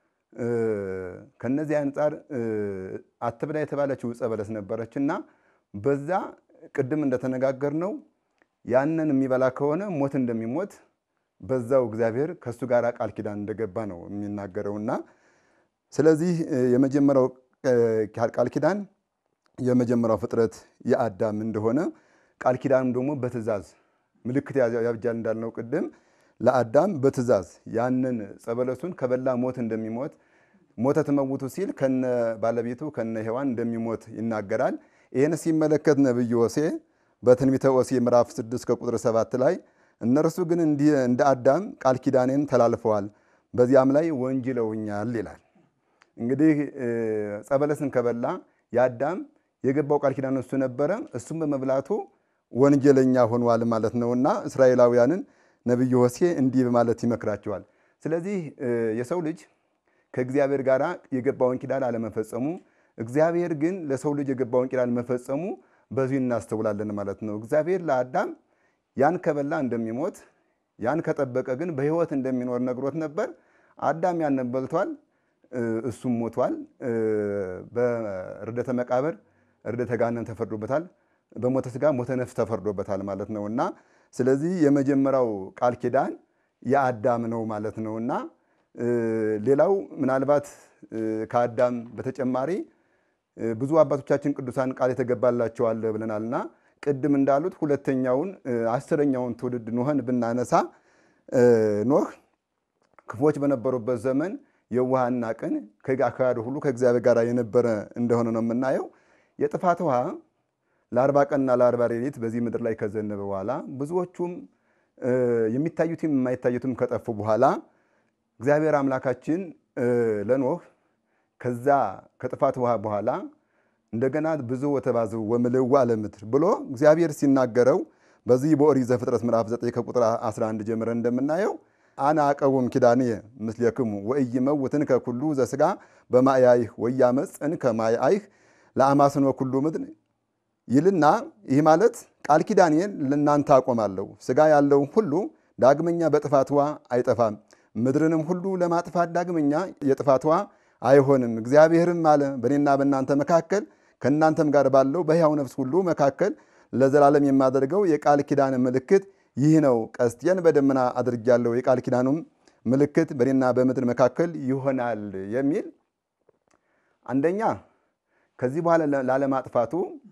ከነዚህ አንጻር አትብላ የተባለችው ዕፀ በለስ ነበረች እና በዛ ቅድም እንደተነጋገር ነው ያንን የሚበላ ከሆነ ሞት እንደሚሞት በዛው እግዚአብሔር ከእሱ ጋር ቃል ኪዳን እንደገባ ነው የሚናገረውና ስለዚህ የመጀመሪያው ቃል ኪዳን የመጀመሪያው ፍጥረት የአዳም እንደሆነ ቃል ኪዳንም ደግሞ በትእዛዝ ምልክት ያብጃል እንዳልነው ቅድም ለአዳም በትእዛዝ ያንን ዕፀ በለሱን ከበላ ሞት እንደሚሞት ሞተ ትመውቱ ሲል ከነ ባለቤቱ ከነ ሔዋን እንደሚሞት ይናገራል። ይህን ሲመለከት ነቢዩ ሆሴዕ በትንቢተ ሆሴዕ ምዕራፍ 6 ከቁጥር 7 ላይ እነርሱ ግን እንዲህ እንደ አዳም ቃል ኪዳኔን ተላልፈዋል፣ በዚያም ላይ ወንጅለውኛል ይላል። እንግዲህ ዕፀ በለስን ከበላ የአዳም የገባው ቃል ኪዳን እሱ ነበረ። እሱም በመብላቱ ወንጀለኛ ሆኗል ማለት ነውና እስራኤላውያንን ነቢዩ ሆሴዕ እንዲህ በማለት ይመክራቸዋል። ስለዚህ የሰው ልጅ ከእግዚአብሔር ጋር የገባውን ኪዳን አለመፈጸሙ፣ እግዚአብሔር ግን ለሰው ልጅ የገባውን ኪዳን መፈጸሙ በዚሁ እናስተውላለን ማለት ነው። እግዚአብሔር ለአዳም ያን ከበላ እንደሚሞት ያን ከጠበቀ ግን በሕይወት እንደሚኖር ነግሮት ነበር። አዳም ያንን በልቷል፣ እሱም ሞቷል። በርደተ መቃብር ርደተ ገሃነም ተፈርዶበታል። በሞተ ሥጋ ሞተ ነፍስ ተፈርዶበታል ማለት ነው እና ስለዚህ የመጀመሪያው ቃል ኪዳን የአዳም ነው ማለት ነው እና ሌላው ምናልባት ከአዳም በተጨማሪ ብዙ አባቶቻችን ቅዱሳን ቃል የተገባላቸው አለ ብለናልና ቅድም እንዳሉት ሁለተኛውን አስረኛውን ትውልድ ኖህን ብናነሳ ኖህ ክፎች በነበሩበት ዘመን የዋህና ቅን ከአካባቢ ሁሉ ከእግዚአብሔር ጋር የነበረ እንደሆነ ነው የምናየው። የጥፋት ውሃ ለአርባ ቀንና ለአርባ ሌሊት በዚህ ምድር ላይ ከዘነበ በኋላ ብዙዎቹም የሚታዩትም የማይታዩትም ከጠፉ በኋላ እግዚአብሔር አምላካችን ለኖህ ከዛ ከጥፋት ውሃ በኋላ እንደገና ብዙ ወተባዝሑ ወምልኡ ለምድር ብሎ እግዚአብሔር ሲናገረው በዚህ በኦሪት ዘፍጥረት ምዕራፍ 9 ከቁጥር 11 ጀምረን እንደምናየው አነ አቀውም ኪዳንየ ምስሌክሙ ወኢይመውትንከ ኩሉ ዘሥጋ በማያይህ ወኢያመጽእንከ ማያይህ ለአማስኖ ኩሉ ምድር ይልና ይህ ማለት ቃል ኪዳኔን ለእናንተ አቆማለሁ፣ ሥጋ ያለውን ሁሉ ዳግመኛ በጥፋት ውኃ አይጠፋም፣ ምድርንም ሁሉ ለማጥፋት ዳግመኛ የጥፋት ውኃ አይሆንም። እግዚአብሔርም አለ በእኔና በእናንተ መካከል ከእናንተም ጋር ባለው በሕያው ነፍስ ሁሉ መካከል ለዘላለም የማደርገው የቃል ኪዳን ምልክት ይህ ነው። ቀስቴን በደመና አድርጌያለሁ፣ የቃል ኪዳኑም ምልክት በእኔና በምድር መካከል ይሆናል የሚል አንደኛ ከዚህ በኋላ ላለማጥፋቱ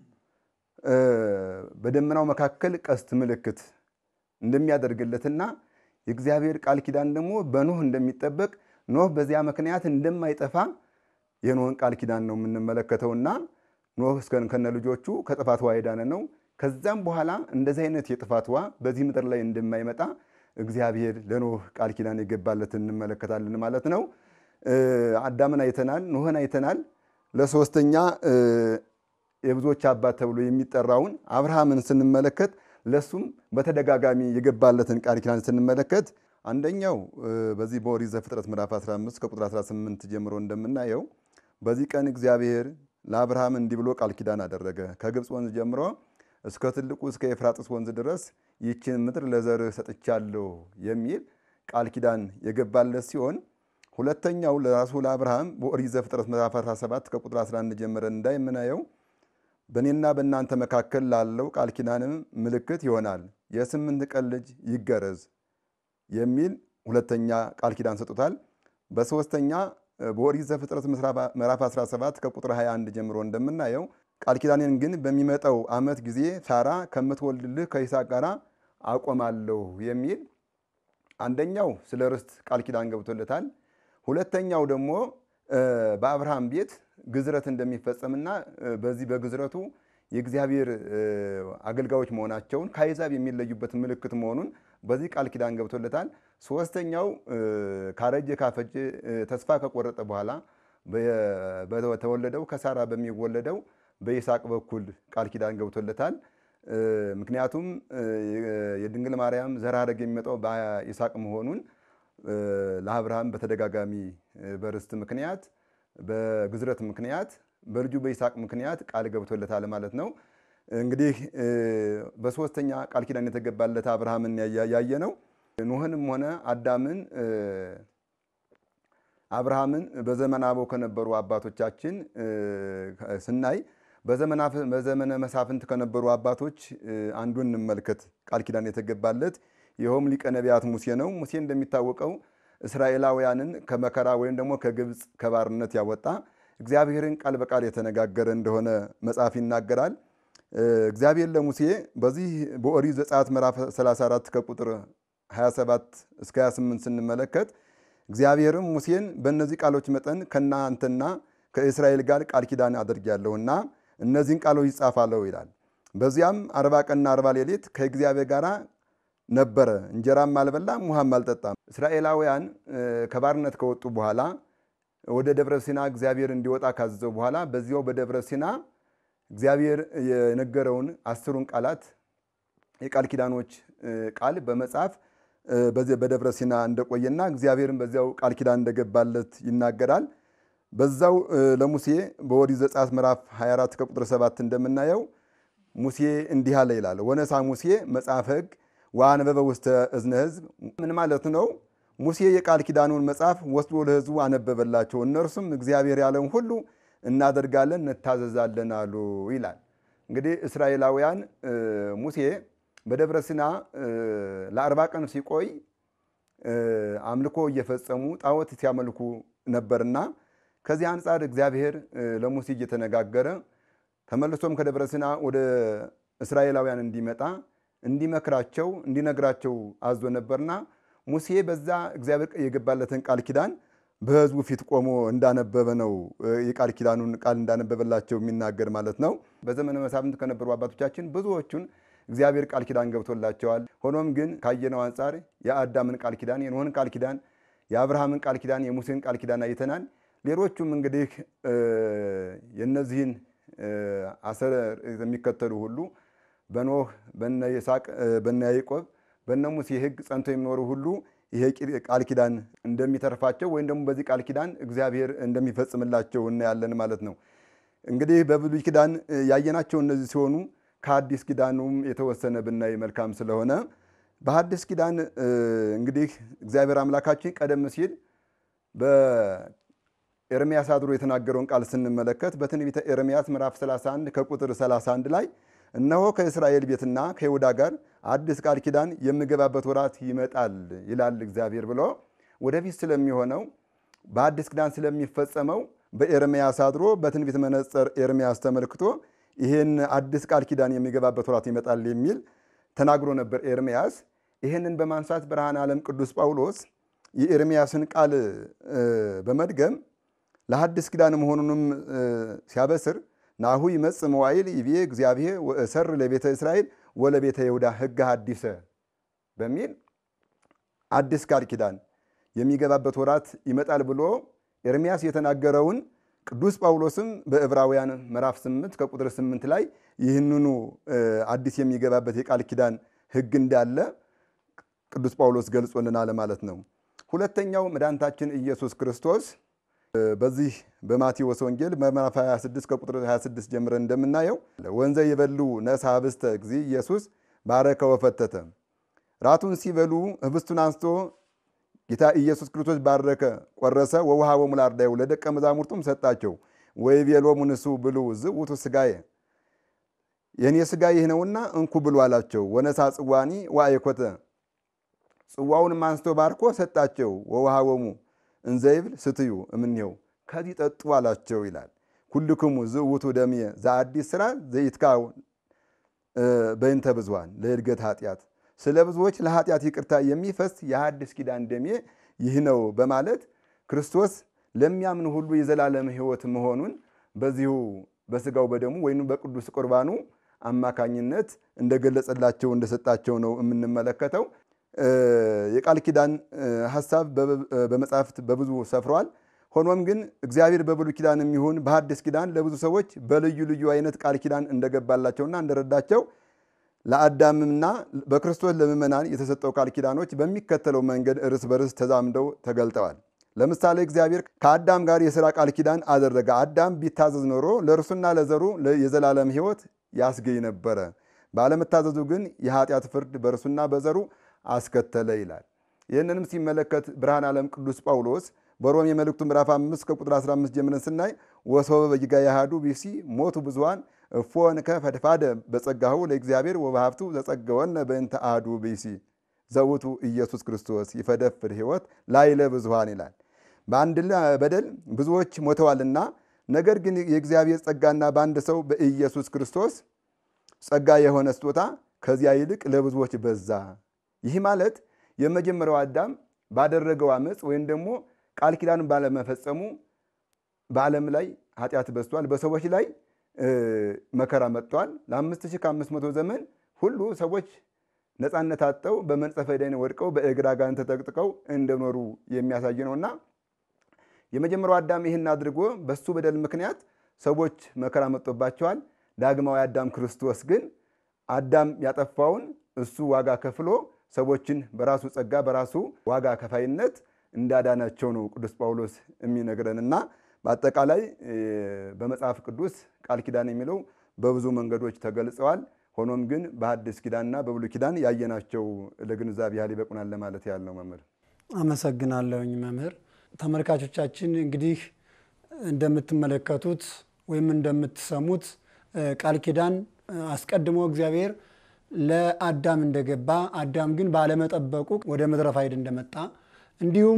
በደመናው መካከል ቀስት ምልክት እንደሚያደርግለትና የእግዚአብሔር ቃል ኪዳን ደግሞ በኖህ እንደሚጠበቅ ኖህ በዚያ ምክንያት እንደማይጠፋ የኖህን ቃል ኪዳን ነው የምንመለከተውና ኖህ ከነ ልጆቹ ከጥፋት ውኃ የዳነ ነው። ከዛም በኋላ እንደዚህ አይነት የጥፋት ውኃ በዚህ ምድር ላይ እንደማይመጣ እግዚአብሔር ለኖህ ቃል ኪዳን የገባለት እንመለከታለን ማለት ነው። አዳምን አይተናል፣ ኖህን አይተናል። ለሶስተኛ የብዙዎች አባት ተብሎ የሚጠራውን አብርሃምን ስንመለከት ለሱም በተደጋጋሚ የገባለትን ቃል ኪዳን ስንመለከት አንደኛው በዚህ በኦሪት ዘፍጥረት ምዕራፍ 15 ከቁጥር 18 ጀምሮ እንደምናየው በዚህ ቀን እግዚአብሔር ለአብርሃም እንዲህ ብሎ ቃል ኪዳን አደረገ። ከግብፅ ወንዝ ጀምሮ እስከ ትልቁ እስከ ኤፍራጥስ ወንዝ ድረስ ይህችን ምድር ለዘርህ ሰጥቻለሁ የሚል ቃል ኪዳን የገባለት ሲሆን ሁለተኛው ለራሱ ለአብርሃም በኦሪት ዘፍጥረት ምዕራፍ 17 ከቁጥር 11 ጀምረን እንደምናየው በእኔና በእናንተ መካከል ላለው ቃል ኪዳንም ምልክት ይሆናል፣ የስምንት ቀን ልጅ ይገረዝ የሚል ሁለተኛ ቃል ኪዳን ሰጡታል። በሶስተኛ በኦሪት ዘፍጥረት ምዕራፍ 17 ከቁጥር 21 ጀምሮ እንደምናየው ቃል ኪዳኔን ግን በሚመጣው ዓመት ጊዜ ሳራ ከምትወልድልህ ከይስሐቅ ጋር አቆማለሁ የሚል አንደኛው ስለ ርስት ቃል ኪዳን ገብቶለታል። ሁለተኛው ደግሞ በአብርሃም ቤት ግዝረት እንደሚፈጸምና በዚህ በግዝረቱ የእግዚአብሔር አገልጋዮች መሆናቸውን ከአሕዛብ የሚለዩበት ምልክት መሆኑን በዚህ ቃል ኪዳን ገብቶለታል። ሶስተኛው ካረጀ ካፈጀ ተስፋ ከቆረጠ በኋላ በተወለደው ከሳራ በሚወለደው በይስሐቅ በኩል ቃል ኪዳን ገብቶለታል። ምክንያቱም የድንግል ማርያም ዘር ሐረግ የሚመጣው በይስሐቅ መሆኑን ለአብርሃም በተደጋጋሚ በርስት ምክንያት በግዝረት ምክንያት በልጁ በይስሐቅ ምክንያት ቃል ገብቶለታል ማለት ነው። እንግዲህ በሶስተኛ ቃል ኪዳን የተገባለት አብርሃምን ያየ ነው። ኖህንም ሆነ አዳምን አብርሃምን በዘመነ አበው ከነበሩ አባቶቻችን ስናይ በዘመነ መሳፍንት ከነበሩ አባቶች አንዱን እንመልከት። ቃል ኪዳን የተገባለት ይኸውም ሊቀ ነቢያት ሙሴ ነው። ሙሴ እንደሚታወቀው እስራኤላውያንን ከመከራ ወይም ደግሞ ከግብፅ ከባርነት ያወጣ እግዚአብሔርን ቃል በቃል የተነጋገረ እንደሆነ መጽሐፍ ይናገራል። እግዚአብሔር ለሙሴ በዚህ በኦሪት ዘጸአት ምዕራፍ 34 ከቁጥር 27 እስከ 28 ስንመለከት እግዚአብሔርም ሙሴን በእነዚህ ቃሎች መጠን ከእናንተና ከእስራኤል ጋር ቃል ኪዳን አድርጌያለሁና እነዚህን ቃሎች ይጻፋለሁ ይላል። በዚያም አርባ ቀንና አርባ ሌሊት ከእግዚአብሔር ጋር ነበረ፣ እንጀራም አልበላም ውሃም አልጠጣም። እስራኤላውያን ከባርነት ከወጡ በኋላ ወደ ደብረ ሲና እግዚአብሔር እንዲወጣ ካዘዘው በኋላ በዚያው በደብረ ሲና እግዚአብሔር የነገረውን አስሩን ቃላት የቃል ኪዳኖች ቃል በመጽሐፍ በደብረ ሲና እንደቆየና እግዚአብሔርን በዚያው ቃል ኪዳን እንደገባለት ይናገራል። በዛው ለሙሴ በኦሪት ዘጸአት ምዕራፍ 24 ከቁጥር 7 እንደምናየው ሙሴ እንዲህ አለ ይላል። ወነሳ ሙሴ መጽሐፈ ሕግ ወአነበበ ውስተ እዝነ ሕዝብ። ምን ማለት ነው? ሙሴ የቃል ኪዳኑን መጽሐፍ ወስዶ ለሕዝቡ አነበበላቸው። እነርሱም እግዚአብሔር ያለውን ሁሉ እናደርጋለን እንታዘዛለን አሉ ይላል። እንግዲህ እስራኤላውያን ሙሴ በደብረ ሲና ለአርባ ቀን ሲቆይ አምልኮ እየፈጸሙ ጣዖት ሲያመልኩ ነበርና ከዚህ አንጻር እግዚአብሔር ለሙሴ እየተነጋገረ ተመልሶም ከደብረ ሲና ወደ እስራኤላውያን እንዲመጣ እንዲመክራቸው እንዲነግራቸው አዞ ነበርና ሙሴ በዛ እግዚአብሔር የገባለትን ቃል ኪዳን በሕዝቡ ፊት ቆሞ እንዳነበበ ነው የቃል ኪዳኑን ቃል እንዳነበበላቸው የሚናገር ማለት ነው። በዘመነ መሳፍንት ከነበሩ አባቶቻችን ብዙዎቹን እግዚአብሔር ቃል ኪዳን ገብቶላቸዋል። ሆኖም ግን ካየነው አንጻር የአዳምን ቃል ኪዳን፣ የኖህን ቃል ኪዳን፣ የአብርሃምን ቃል ኪዳን፣ የሙሴን ቃል ኪዳን አይተናል። ሌሎቹም እንግዲህ የነዚህን አሰር የሚከተሉ ሁሉ በኖህ በነ ይስሐቅ በነ ያዕቆብ በነ ሙሴ ሕግ ጸንተው የሚኖሩ ሁሉ ይሄ ቃል ኪዳን እንደሚተርፋቸው ወይም ደግሞ በዚህ ቃል ኪዳን እግዚአብሔር እንደሚፈጽምላቸው እናያለን ማለት ነው። እንግዲህ በብሉይ ኪዳን ያየናቸው እነዚህ ሲሆኑ ከአዲስ ኪዳኑም የተወሰነ ብናይ መልካም ስለሆነ በአዲስ ኪዳን እንግዲህ እግዚአብሔር አምላካችን ቀደም ሲል በኤርምያስ አድሮ የተናገረውን ቃል ስንመለከት በትንቢተ ኤርምያስ ምዕራፍ 31 ከቁጥር 31 ላይ እነሆ ከእስራኤል ቤትና ከይሁዳ ጋር አዲስ ቃል ኪዳን የምገባበት ወራት ይመጣል ይላል እግዚአብሔር ብሎ ወደፊት ስለሚሆነው በአዲስ ኪዳን ስለሚፈጸመው በኤርምያስ አድሮ በትንቢት መነጽር ኤርምያስ ተመልክቶ ይህን አዲስ ቃል ኪዳን የሚገባበት ወራት ይመጣል የሚል ተናግሮ ነበር ኤርምያስ። ይህንን በማንሳት ብርሃነ ዓለም ቅዱስ ጳውሎስ የኤርምያስን ቃል በመድገም ለሐዲስ ኪዳን መሆኑንም ሲያበስር ናሁ ይመጽእ መዋዕል ይቤ እግዚአብሔር ወእሰር ለቤተ እስራኤል ወለቤተ ይሁዳ ሕገ ሐዲሰ በሚል አዲስ ቃል ኪዳን የሚገባበት ወራት ይመጣል ብሎ ኤርምያስ የተናገረውን ቅዱስ ጳውሎስም በዕብራውያን ምዕራፍ 8 ከቁጥር 8 ላይ ይህንኑ አዲስ የሚገባበት የቃል ኪዳን ሕግ እንዳለ ቅዱስ ጳውሎስ ገልጾልናል ማለት ነው። ሁለተኛው መድኃኒታችን ኢየሱስ ክርስቶስ በዚህ በማቴዎስ ወንጌል ምዕራፍ 26 ከቁጥር 26 ጀምረን እንደምናየው ወንዘ የበሉ ነሳ ህብስተ ጊዜ ኢየሱስ ባረከ ወፈተተ። ራቱን ሲበሉ ህብስቱን አንስቶ ጌታ ኢየሱስ ክርስቶስ ባረከ፣ ቆረሰ፣ ወውሃቦሙ ለአርዳኢሁ ለደቀ መዛሙርቱም ሰጣቸው። ወይቤሎሙ ንሱ ብሉ ዝውቱ ሥጋዬ የእኔ ሥጋ ይህ ነውና እንኩ ብሉ አላቸው። ወነሳ ጽዋኒ ወአይኮተ ጽዋውንም አንስቶ ባርኮ ሰጣቸው። ወውሃቦሙ እንዘይብል ስትዩ እምኔው ከዚህ ጠጡ አላቸው ይላል። ኩልክሙ ዝውቱ ደምየ ዘአዲስ ሥራ ዘይትካው በእንተ ብዙኃን ለእድገት ኃጢአት ስለ ብዙዎች ለኃጢአት ይቅርታ የሚፈስ የሐዲስ ኪዳን ደሜ ይህ ነው በማለት ክርስቶስ ለሚያምን ሁሉ የዘላለም ሕይወት መሆኑን በዚሁ በስጋው በደሙ ወይም በቅዱስ ቁርባኑ አማካኝነት እንደገለጸላቸው እንደሰጣቸው ነው የምንመለከተው። የቃል ኪዳን ሀሳብ በመጽሐፍት በብዙ ሰፍሯል። ሆኖም ግን እግዚአብሔር በብሉይ ኪዳን የሚሆን በሐዲስ ኪዳን ለብዙ ሰዎች በልዩ ልዩ አይነት ቃል ኪዳን እንደገባላቸውና እንደረዳቸው ለአዳምና በክርስቶስ ለምእመናን የተሰጠው ቃል ኪዳኖች በሚከተለው መንገድ እርስ በርስ ተዛምደው ተገልጠዋል። ለምሳሌ እግዚአብሔር ከአዳም ጋር የሥራ ቃል ኪዳን አደረገ። አዳም ቢታዘዝ ኖሮ ለእርሱና ለዘሩ የዘላለም ሕይወት ያስገኝ ነበረ። ባለመታዘዙ ግን የኃጢአት ፍርድ በእርሱና በዘሩ አስከተለ ይላል። ይህንንም ሲመለከት ብርሃን ዓለም ቅዱስ ጳውሎስ በሮሜ መልእክቱ ምዕራፍ 5 ከቁጥር 15 ጀምረን ስናይ ወሶበ በጊጋ ያሃዱ ቢሲ ሞቱ ብዙኃን እፎንከ ፈድፋደ በጸጋሁ ለእግዚአብሔር ወበሀብቱ ዘጸገወነ በእንተ አሐዱ ቢሲ ዘውቱ ኢየሱስ ክርስቶስ ይፈደፍድ ሕይወት ላይለ ብዙኃን ይላል። በአንድ በደል ብዙዎች ሞተዋልና፣ ነገር ግን የእግዚአብሔር ጸጋና በአንድ ሰው በኢየሱስ ክርስቶስ ጸጋ የሆነ ስጦታ ከዚያ ይልቅ ለብዙዎች በዛ። ይህ ማለት የመጀመሪያው አዳም ባደረገው አመፅ ወይም ደግሞ ቃል ኪዳኑን ባለመፈጸሙ በዓለም ላይ ኃጢአት በዝቷል። በሰዎች ላይ መከራ መጥቷል። ለአምስት ሺህ ከአምስት መቶ ዘመን ሁሉ ሰዎች ነፃነት አጥተው በመንጸፈ ደይን ወድቀው በእግር አጋንንት ተጠቅጥቀው እንደኖሩ የሚያሳይ ነውና የመጀመሪያው አዳም ይህን አድርጎ በሱ በደል ምክንያት ሰዎች መከራ መጥቶባቸዋል። ዳግማዊ አዳም ክርስቶስ ግን አዳም ያጠፋውን እሱ ዋጋ ከፍሎ ሰዎችን በራሱ ጸጋ በራሱ ዋጋ ከፋይነት እንዳዳናቸው ነው ቅዱስ ጳውሎስ የሚነግረን እና በአጠቃላይ በመጽሐፍ ቅዱስ ቃል ኪዳን የሚለው በብዙ መንገዶች ተገልጸዋል። ሆኖም ግን በሐዲስ ኪዳንና በብሉይ ኪዳን ያየናቸው ለግንዛቤ ያህል ይበቁናል ለማለት ያህል ነው። መምህር አመሰግናለሁኝ። መምህር ተመልካቾቻችን እንግዲህ እንደምትመለከቱት ወይም እንደምትሰሙት ቃል ኪዳን አስቀድሞ እግዚአብሔር ለአዳም እንደገባ አዳም ግን ባለመጠበቁ ወደ ምድረ ፋይድ እንደመጣ እንዲሁም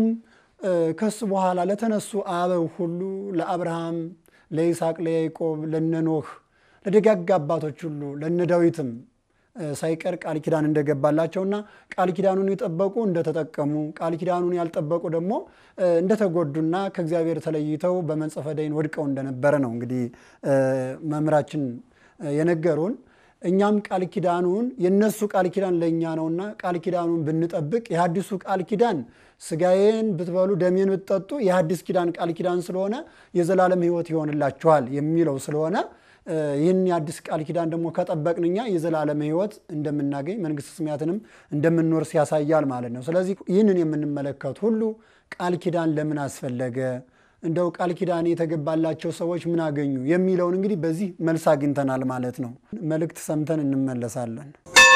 ከሱ በኋላ ለተነሱ አበው ሁሉ ለአብርሃም፣ ለይስሐቅ፣ ለያዕቆብ፣ ለነኖህ ለደጋግ አባቶች ሁሉ ለነ ዳዊትም ሳይቀር ቃል ኪዳን እንደገባላቸውና ቃል ኪዳኑን የጠበቁ እንደተጠቀሙ ቃል ኪዳኑን ያልጠበቁ ደግሞ እንደተጎዱና ከእግዚአብሔር ተለይተው በመንጸፈ ደይን ወድቀው እንደነበረ ነው እንግዲህ መምህራችን የነገሩን። እኛም ቃል ኪዳኑን የነሱ ቃል ኪዳን ለእኛ ነውና ቃል ኪዳኑን ብንጠብቅ የሐዲሱ ቃል ኪዳን ስጋዬን ብትበሉ ደሜን ብትጠጡ የሐዲስ ኪዳን ቃል ኪዳን ስለሆነ የዘላለም ሕይወት ይሆንላችኋል የሚለው ስለሆነ ይህን የአዲስ ቃል ኪዳን ደግሞ ከጠበቅን እኛ የዘላለም ሕይወት እንደምናገኝ መንግሥተ ሰማያትንም እንደምንወርስ ያሳያል ማለት ነው። ስለዚህ ይህንን የምንመለከት ሁሉ ቃል ኪዳን ለምን አስፈለገ፣ እንደው ቃል ኪዳን የተገባላቸው ሰዎች ምን አገኙ የሚለውን እንግዲህ በዚህ መልስ አግኝተናል ማለት ነው። መልእክት ሰምተን እንመለሳለን።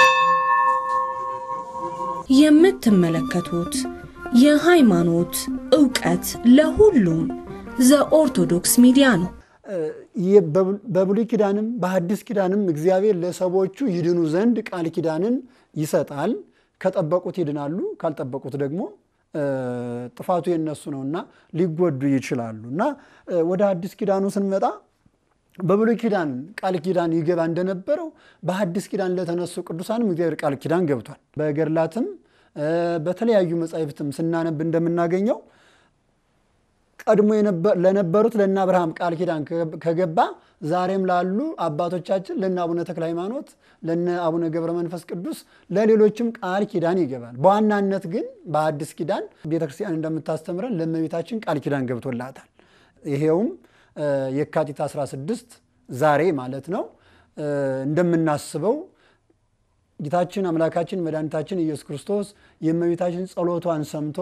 የምትመለከቱት የሃይማኖት ዕውቀት ለሁሉም ዘኦርቶዶክስ ሚዲያ ነው። በብሉይ ኪዳንም በሐዲስ ኪዳንም እግዚአብሔር ለሰዎቹ ይድኑ ዘንድ ቃል ኪዳንን ይሰጣል። ከጠበቁት ይድናሉ፣ ካልጠበቁት ደግሞ ጥፋቱ የነሱ ነውና ሊጎዱ ይችላሉ እና ወደ ሐዲስ ኪዳኑ ስንመጣ በብሉይ ኪዳን ቃል ኪዳን ይገባ እንደነበረው በሐዲስ ኪዳን ለተነሱ ቅዱሳንም እግዚአብሔር ቃል ኪዳን ገብቷል። በገድላትም በተለያዩ መጻሕፍትም ስናነብ እንደምናገኘው ቀድሞ ለነበሩት ለእነ አብርሃም ቃል ኪዳን ከገባ ዛሬም ላሉ አባቶቻችን ለእነ አቡነ ተክለ ሃይማኖት፣ ለእነ አቡነ ገብረ መንፈስ ቅዱስ፣ ለሌሎችም ቃል ኪዳን ይገባል። በዋናነት ግን በአዲስ ኪዳን ቤተክርስቲያን እንደምታስተምረን ለእመቤታችን ቃል ኪዳን ገብቶላታል። ይሄውም የካቲት 16 ዛሬ ማለት ነው እንደምናስበው ጌታችን አምላካችን መድኃኒታችን ኢየሱስ ክርስቶስ የእመቤታችን ጸሎቷን ሰምቶ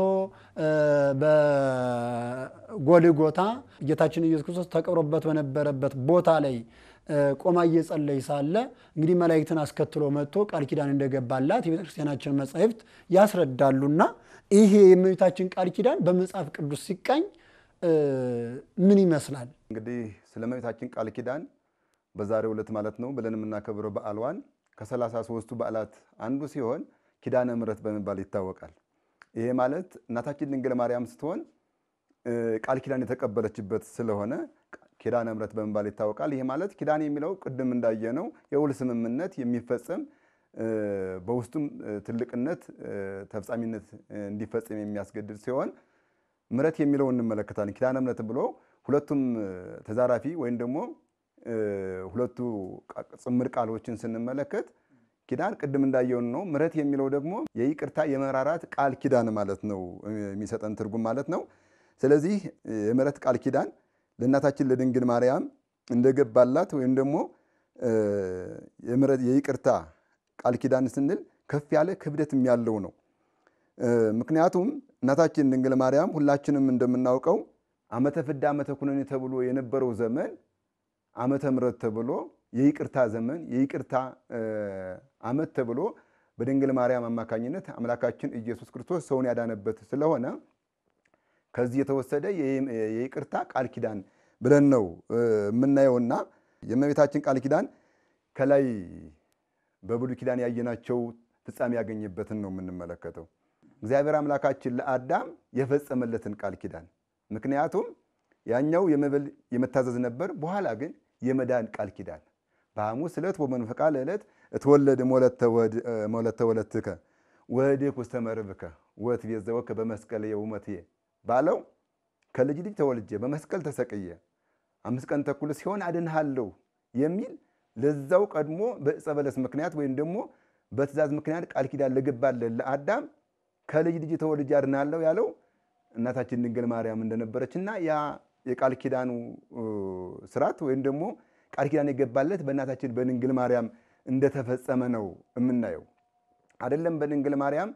በጎልጎታ ጌታችን ኢየሱስ ክርስቶስ ተቀብሮበት በነበረበት ቦታ ላይ ቆማ እየጸለይ ሳለ እንግዲህ መላእክትን አስከትሎ መጥቶ ቃል ኪዳን እንደገባላት የቤተ ክርስቲያናችን መጻሕፍት ያስረዳሉና ይሄ የእመቤታችን ቃል ኪዳን በመጽሐፍ ቅዱስ ሲቃኝ ምን ይመስላል? እንግዲህ ስለ እመቤታችን ቃል ኪዳን በዛሬው ዕለት ማለት ነው ብለን የምናከብረው በዓልዋን ከሰላሳ ሦስቱ በዓላት አንዱ ሲሆን ኪዳነ ምሕረት በመባል ይታወቃል። ይሄ ማለት እናታችን ድንግል ማርያም ስትሆን ቃል ኪዳን የተቀበለችበት ስለሆነ ኪዳነ ምሕረት በመባል ይታወቃል። ይሄ ማለት ኪዳን የሚለው ቅድም እንዳየነው የውል ስምምነት የሚፈጸም በውስጡም ትልቅነት ተፈጻሚነት እንዲፈጸም የሚያስገድድ ሲሆን ምሕረት የሚለው እንመለከታለን። ኪዳነ ምሕረት ብሎ ሁለቱም ተዛራፊ ወይም ደግሞ ሁለቱ ጽምር ቃሎችን ስንመለከት ኪዳን ቅድም እንዳየውን ነው። ምሕረት የሚለው ደግሞ የይቅርታ የመራራት ቃል ኪዳን ማለት ነው የሚሰጠን ትርጉም ማለት ነው። ስለዚህ የምሕረት ቃል ኪዳን ለእናታችን ለድንግል ማርያም እንደገባላት ወይም ደግሞ የይቅርታ ቃል ኪዳን ስንል ከፍ ያለ ክብደትም ያለው ነው። ምክንያቱም እናታችን ድንግል ማርያም ሁላችንም እንደምናውቀው ዓመተ ፍዳ ዓመተ ኩነኔ ተብሎ የነበረው ዘመን ዓመተ ምሕረት ተብሎ የይቅርታ ዘመን የይቅርታ ዓመት ተብሎ በድንግል ማርያም አማካኝነት አምላካችን ኢየሱስ ክርስቶስ ሰውን ያዳነበት ስለሆነ ከዚህ የተወሰደ የይቅርታ ቃል ኪዳን ብለን ነው የምናየውና የእመቤታችን ቃል ኪዳን ከላይ በብሉይ ኪዳን ያየናቸው ፍጻሜ ያገኘበትን ነው የምንመለከተው። እግዚአብሔር አምላካችን ለአዳም የፈጸመለትን ቃል ኪዳን ምክንያቱም ያኛው የመብል የመታዘዝ ነበር። በኋላ ግን የመዳን ቃል ኪዳን በሐሙስ ዕለት ወመንፈቃ ለዕለት እትወለድ ሞለተ ወለትከ ወህድክ ውስተ መርብከ ወትቤዘወከ በመስቀል የውመትየ ባለው ከልጅ ልጅ ተወልጄ በመስቀል ተሰቅየ አምስት ቀን ተኩል ሲሆን አድንሃለሁ የሚል ለዛው ቀድሞ በዕፀ በለስ ምክንያት ወይም ደግሞ በትእዛዝ ምክንያት ቃል ኪዳን ለገባለን ለአዳም ከልጅ ልጅ ተወልጄ አድንሃለሁ ያለው እናታችን ድንግል ማርያም እንደነበረች እና ያ የቃል ኪዳኑ ስርዓት ወይም ደግሞ ቃል ኪዳን የገባለት በእናታችን በድንግል ማርያም እንደተፈጸመ ነው የምናየው። አይደለም በድንግል ማርያም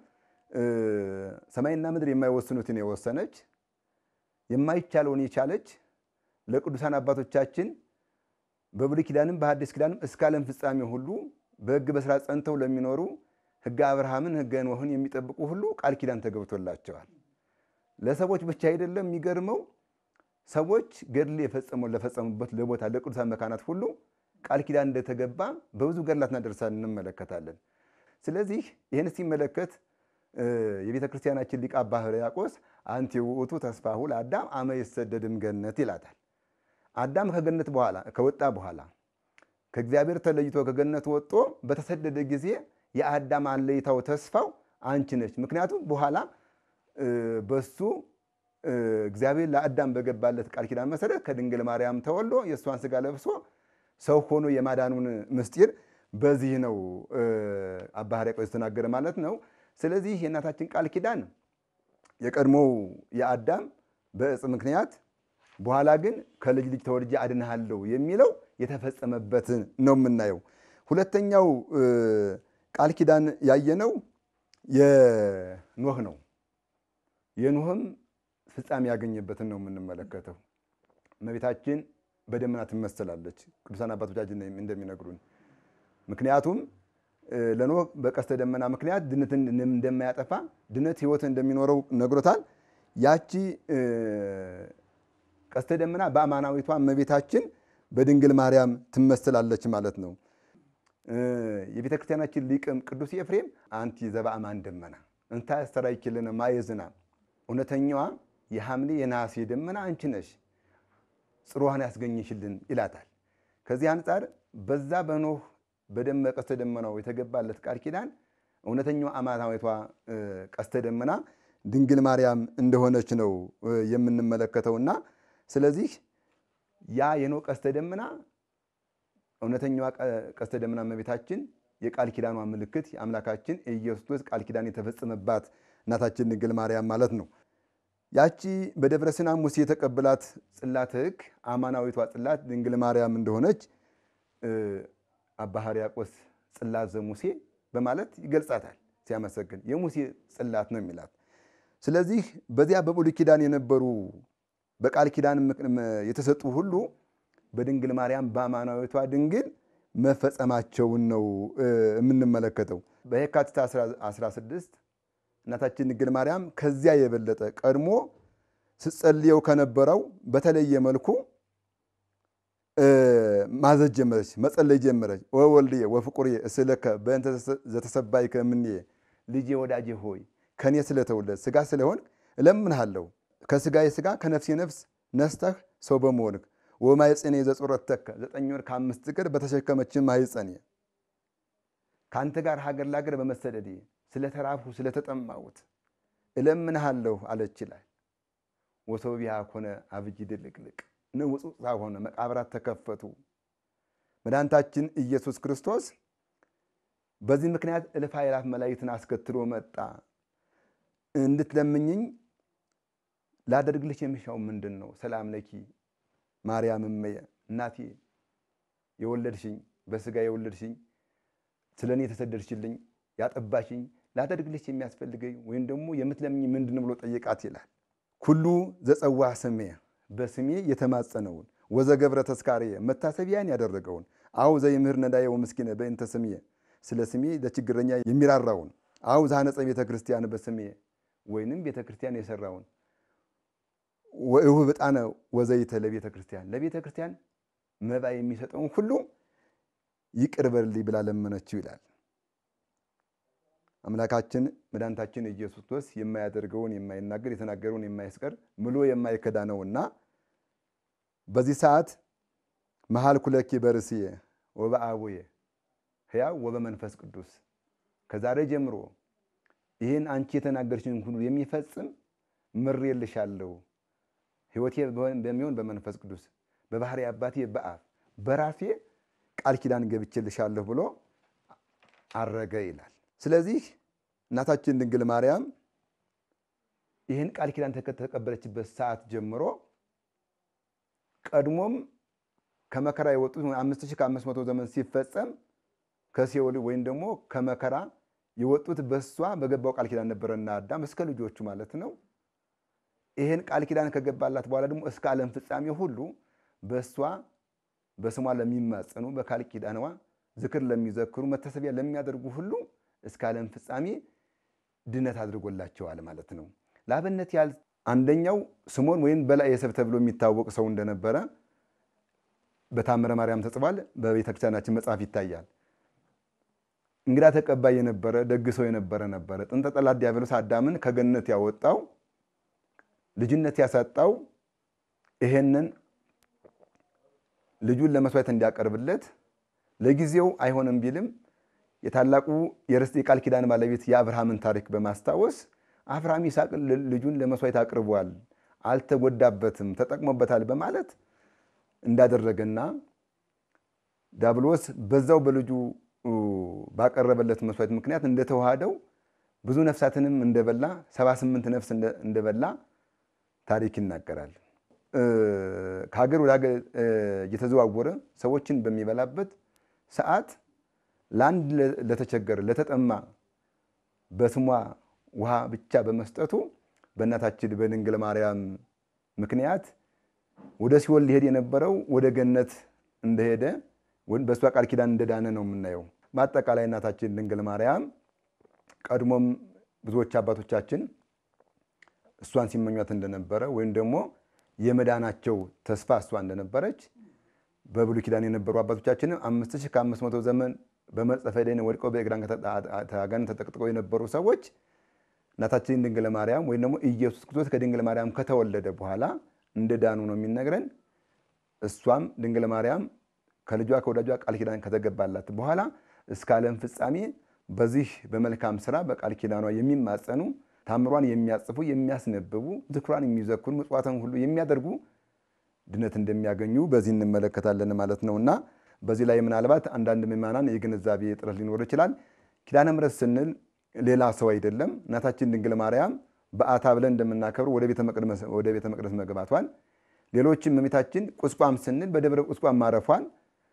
ሰማይና ምድር የማይወስኑትን የወሰነች የማይቻለውን የቻለች ለቅዱሳን አባቶቻችን በብሉይ ኪዳንም በሐዲስ ኪዳንም እስከ ዓለም ፍጻሜ ሁሉ በሕግ በስራ ጸንተው ለሚኖሩ ሕገ አብርሃምን ሕገ ኖህን የሚጠብቁ ሁሉ ቃል ኪዳን ተገብቶላቸዋል። ለሰዎች ብቻ አይደለም። የሚገርመው ሰዎች ገድል የፈጸመው ለፈጸሙበት ለቦታ ለቅዱሳን መካናት ሁሉ ቃል ኪዳን እንደተገባ በብዙ ገድላትና ድርሳን እንመለከታለን። ስለዚህ ይህን ሲመለከት የቤተ ክርስቲያናችን ሊቀ አባ ሕርያቆስ አንቲ ውእቱ ተስፋሁ ለአዳም አመ ይሰደድም ገነት ይላታል። አዳም ከገነት በኋላ ከወጣ በኋላ ከእግዚአብሔር ተለይቶ ከገነት ወጥቶ በተሰደደ ጊዜ የአዳም አለይታው ተስፋው አንቺ ነች። ምክንያቱም በኋላ በሱ እግዚአብሔር ለአዳም በገባለት ቃል ኪዳን መሰረት ከድንግል ማርያም ተወልዶ የእሷን ስጋ ለብሶ ሰው ሆኖ የማዳኑን ምስጢር በዚህ ነው አባ ሕርያቆስ የተናገረ ማለት ነው። ስለዚህ የእናታችን ቃል ኪዳን የቀድሞው የአዳም በዕፅ ምክንያት በኋላ ግን ከልጅ ልጅ ተወልጄ አድንሃለሁ የሚለው የተፈጸመበትን ነው የምናየው። ሁለተኛው ቃል ኪዳን ያየነው የኖህ ነው። የኖህም ፍጻሜ ያገኘበትን ነው የምንመለከተው። እመቤታችን በደመና ትመሰላለች፣ ቅዱሳን አባቶቻችን እንደሚነግሩን። ምክንያቱም ለኖህ በቀስተ ደመና ምክንያት ድነትን እንደማያጠፋ ድነት ሕይወት እንደሚኖረው ነግሮታል። ያቺ ቀስተ ደመና በአማናዊቷ እመቤታችን በድንግል ማርያም ትመስላለች ማለት ነው። የቤተ ክርስቲያናችን ሊቅም ቅዱስ ኤፍሬም አንቲ ዘበአማን ደመና እንታ ያስተራይኪልነ ማየ ዝናብ እውነተኛዋ የሐምሌ የነሐሴ ደመና አንቺ ነሽ ጽሩዋን ያስገኝሽልን ይላታል። ከዚህ አንጻር በዛ በኖህ በደመ ቀስተ ደመናው የተገባለት ቃል ኪዳን እውነተኛዋ አማናዊቷ ቀስተ ደመና ድንግል ማርያም እንደሆነች ነው የምንመለከተውና ስለዚህ ያ የኖህ ቀስተ ደመና እውነተኛዋ ቀስተ ደመና እመቤታችን የቃል ኪዳኗ ምልክት የአምላካችን የኢየሱስ ክርስቶስ ቃል ኪዳን የተፈጸመባት እናታችን ድንግል ማርያም ማለት ነው። ያቺ በደብረ ሲና ሙሴ የተቀበላት ጽላተ ሕግ አማናዊቷ ጽላት ድንግል ማርያም እንደሆነች አባ ሕርያቆስ ጽላት ዘሙሴ በማለት ይገልጻታል። ሲያመሰግን የሙሴ ጽላት ነው የሚላት። ስለዚህ በዚያ በብሉይ ኪዳን የነበሩ በቃል ኪዳን የተሰጡ ሁሉ በድንግል ማርያም በአማናዊቷ ድንግል መፈጸማቸውን ነው የምንመለከተው። በየካቲት 16 እናታችን ድንግል ማርያም ከዚያ የበለጠ ቀድሞ ስትጸልየው ከነበረው በተለየ መልኩ ማዘዝ ጀመረች፣ መጸለይ ጀመረች። ወወልድየ ወፍቁርየ እስእለከ በእንተ ዘተሰባይከ እምኔየ፣ ልጄ ወዳጄ ሆይ ከእኔ ስለተወለድ ስጋ ስለሆን እለምንሃለሁ ከስጋዬ ስጋ ከነፍሴ ነፍስ ነስተህ ሰው በመሆንክ ወማኅፀኔ ዘጹረተከ ዘጠኝ ወር ከአምስት ቀን በተሸከመችን ማኅፀኔ ከአንተ ጋር ሀገር ለሀገር በመሰደዴ ስለተራብሁ ስለተጠማሁት እለምንሃለሁ አለች ይላል። ወሰው ቢሃ ኮነ አብይ ድልቅልቅ ንውፅውፅታ ሆነ፣ መቃብራት ተከፈቱ። መድኃኒታችን ኢየሱስ ክርስቶስ በዚህ ምክንያት እልፍ አእላፍ መላእክትን አስከትሎ መጣ። እንድትለምኝኝ ላደርግልሽ የሚሻው ምንድን ነው? ሰላም ለኪ ማርያም እመየ እናቴ የወለድሽኝ በስጋ የወለድሽኝ ስለ እኔ የተሰደድሽልኝ ያጠባሽኝ ላደርግልሽ የሚያስፈልገኝ ወይም ደግሞ የምትለምኝ ምንድን ብሎ ጠየቃት ይላል። ኩሉ ዘጸዋ ስሜ በስሜ የተማጸነውን ወዘገብረ ተስካርየ መታሰቢያን ያደረገውን አው ዘይምህር ነዳየ ወምስኪነ በእንተ ስሜ ስለ ስሜ ለችግረኛ የሚራራውን አው ዛነጸ ቤተ ክርስቲያን በስሜ ወይንም ቤተ ክርስቲያን የሰራውን ወይሁ ዕጣነ ወዘይተ ለቤተ ክርስቲያን ለቤተ ክርስቲያን መባ የሚሰጠውን ሁሉ ይቅር በልልኝ ብላ ለመነችው ይላል። አምላካችን መድኃኒታችን ኢየሱስ ክርስቶስ የማያደርገውን የማይናገር የተናገረውን የማይስቀር ምሎ የማይከዳ ነውና በዚህ ሰዓት መሀል ኩለኪ በርስዬ ወበአቡየ ሕያው ወበመንፈስ ቅዱስ ከዛሬ ጀምሮ ይህን አንቺ የተናገርሽን ሁሉ የሚፈጽም ምሬልሻለሁ ሕይወቴ በሚሆን በመንፈስ ቅዱስ በባህሪ አባቴ በአብ በራሴ ቃል ኪዳን ገብቼልሻለሁ ብሎ አረገ ይላል። ስለዚህ እናታችን ድንግል ማርያም ይህን ቃል ኪዳን ከተቀበለችበት ሰዓት ጀምሮ ቀድሞም ከመከራ የወጡት አምስት ሺህ ከአምስት መቶ ዘመን ሲፈጸም ከሲኦል ወይም ደግሞ ከመከራ የወጡት በሷ በገባው ቃል ኪዳን ነበረና አዳም እስከ ልጆቹ ማለት ነው። ይህን ቃል ኪዳን ከገባላት በኋላ ደግሞ እስከ ዓለም ፍጻሜ ሁሉ በእሷ በስሟ ለሚማጸኑ በቃል ኪዳንዋ ዝክር ለሚዘክሩ መታሰቢያ ለሚያደርጉ ሁሉ እስከ ዓለም ፍጻሜ ድነት አድርጎላቸዋል ማለት ነው። ለአብነት ያህል አንደኛው ስሞን ወይም በላይ የሰብ ተብሎ የሚታወቅ ሰው እንደነበረ በታምረ ማርያም ተጽፏል። በቤተክርስቲያናችን መጽሐፍ ይታያል። እንግዳ ተቀባይ የነበረ ደግ ሰው የነበረ ነበረ። ጥንተ ጠላት ዲያብሎስ አዳምን ከገነት ያወጣው ልጅነት ያሳጣው ይሄንን ልጁን ለመስዋዕት እንዲያቀርብለት ለጊዜው አይሆንም ቢልም የታላቁ የርስት የቃል ኪዳን ባለቤት የአብርሃምን ታሪክ በማስታወስ አብርሃም ይስሐቅ ልጁን ለመስዋዕት አቅርቧል፣ አልተጎዳበትም፣ ተጠቅሞበታል በማለት እንዳደረገና ዳብሎስ በዛው በልጁ ባቀረበለት መስዋዕት ምክንያት እንደተዋሃደው ብዙ ነፍሳትንም እንደበላ 78 ነፍስ እንደበላ ታሪክ ይናገራል። ከሀገር ወደ ሀገር እየተዘዋወረ ሰዎችን በሚበላበት ሰዓት ለአንድ ለተቸገረ ለተጠማ በስሟ ውሃ ብቻ በመስጠቱ በእናታችን በድንግል ማርያም ምክንያት ወደ ሲኦል ሊሄድ የነበረው ወደ ገነት እንደሄደ በእሷ ቃል ኪዳን እንደዳነ ነው የምናየው። በአጠቃላይ እናታችን ድንግል ማርያም ቀድሞም ብዙዎች አባቶቻችን እሷን ሲመኟት እንደነበረ ወይም ደግሞ የመዳናቸው ተስፋ እሷ እንደነበረች በብሉይ ኪዳን የነበሩ አባቶቻችንም አምስት ሺህ ከአምስት መቶ ዘመን በመርጸፈ ደን ወድቀው በእግራን አጋንንት ተጠቅጥቀው የነበሩ ሰዎች እናታችን ድንግል ማርያም ወይም ደግሞ ኢየሱስ ክርስቶስ ከድንግል ማርያም ከተወለደ በኋላ እንደዳኑ ነው የሚነግረን። እሷም ድንግል ማርያም ከልጇ ከወዳጇ ቃል ኪዳን ከተገባላት በኋላ እስከ ዓለም ፍጻሜ በዚህ በመልካም ስራ በቃል ኪዳኗ የሚማጸኑ ታምሯን የሚያጽፉ የሚያስነብቡ ዝክሯን የሚዘክሩ ምጽዋትን ሁሉ የሚያደርጉ ድነት እንደሚያገኙ በዚህ እንመለከታለን ማለት ነው እና በዚህ ላይ ምናልባት አንዳንድ ምዕመናን የግንዛቤ እጥረት ሊኖር ይችላል። ኪዳነ ምሕረት ስንል ሌላ ሰው አይደለም። እናታችን ድንግል ማርያም በዓታ ብለን እንደምናከብር ወደ ቤተ መቅደስ መግባቷን፣ ሌሎችም እመቤታችን ቁስቋም ስንል በደብረ ቁስቋም ማረፏን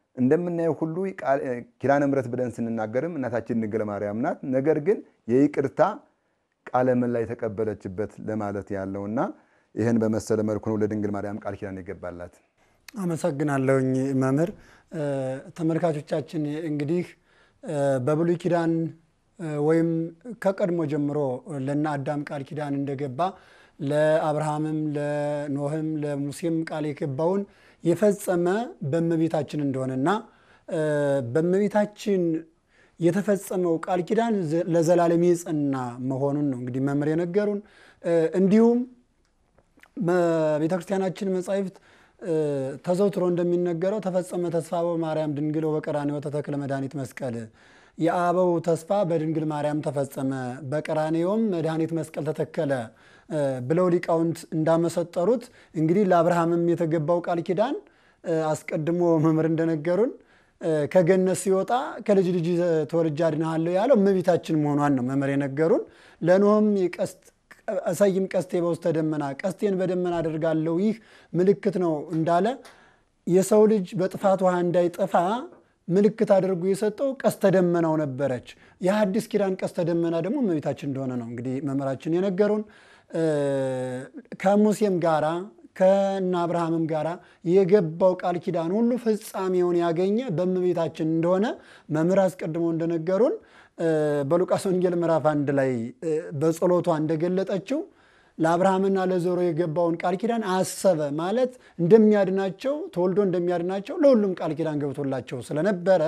እንደምናየው ሁሉ ቃል- ኪዳነ ምሕረት ብለን ስንናገርም እናታችን ድንግል ማርያም ናት። ነገር ግን የይቅርታ ቃለ ምላ የተቀበለችበት ለማለት ያለውና ይህን በመሰለ መልኩ ነው ለድንግል ማርያም ቃል ኪዳን የገባላት። አመሰግናለሁኝ መምህር። እ፣ ተመልካቾቻችን እንግዲህ እ፣ በብሉይ ኪዳን እ፣ ወይም ከቀድሞ ጀምሮ ለነ አዳም ቃል ኪዳን እንደገባ ለአብርሃምም ለኖህም ለሙሴም ቃል የገባውን የፈጸመ በእመቤታችን እንደሆነና እ፣ በእመቤታችን የተፈጸመው ቃል ኪዳን ዘ- ለዘላለም የጸና መሆኑን ነው እንግዲህ መምህር የነገሩን። እ፣ እንዲሁም በቤተ ክርስቲያናችን መጻሕፍት እ፣ ተዘውትሮ እንደሚነገረው ተፈጸመ ተስፋ በማርያም ድንግል በቀራንዮ ተተክለ መድኃኒት መስቀል የአበው ተስፋ በድንግል ማርያም ተፈጸመ በቀራንዮም መድኃኒት መስቀል ተተከለ እ፣ ብለው ሊቃውንት እንዳመሰጠሩት እንግዲህ ለአብርሃምም የተገባው ቃል ኪዳን እ፣ አስቀድሞ መምህር እንደነገሩን እ፣ ከገነት ሲወጣ ከልጅ ልጅ ተወልጄ አድንሃለሁ ያለው እመቤታችን መሆኗን ነው መምህር የነገሩን። ለኖህም የቀስት እሰይም ቀስቴ በውስተ ደመና ቀስቴን በደመና አደርጋለሁ ይህ ምልክት ነው እንዳለ የሰው ልጅ በጥፋት ውሃ እንዳይጠፋ ምልክት አድርጎ የሰጠው ቀስተ ደመናው ነበረች። የሐዲስ ኪዳን ቀስተ ደመና ደግሞ እመቤታችን እንደሆነ ነው እንግዲህ መምህራችን የነገሩን። እ፣ ከሙሴም ጋራ ከእነ አብርሃምም ጋራ የገባው ቃል ኪዳን ሁሉ ፍጻሜውን ያገኘ በእመቤታችን እንደሆነ መምህር አስቀድሞ እንደነገሩን እ፣ በሉቃስ ወንጌል ምዕራፍ አንድ ላይ እ፣ በጸሎቷ እንደገለጠችው ለአብርሃምና ለዘሮ የገባውን ቃል ኪዳን አሰበ ማለት እንደሚያድናቸው ተወልዶ እንደሚያድናቸው ለሁሉም ቃል ኪዳን ገብቶላቸው ስለነበረ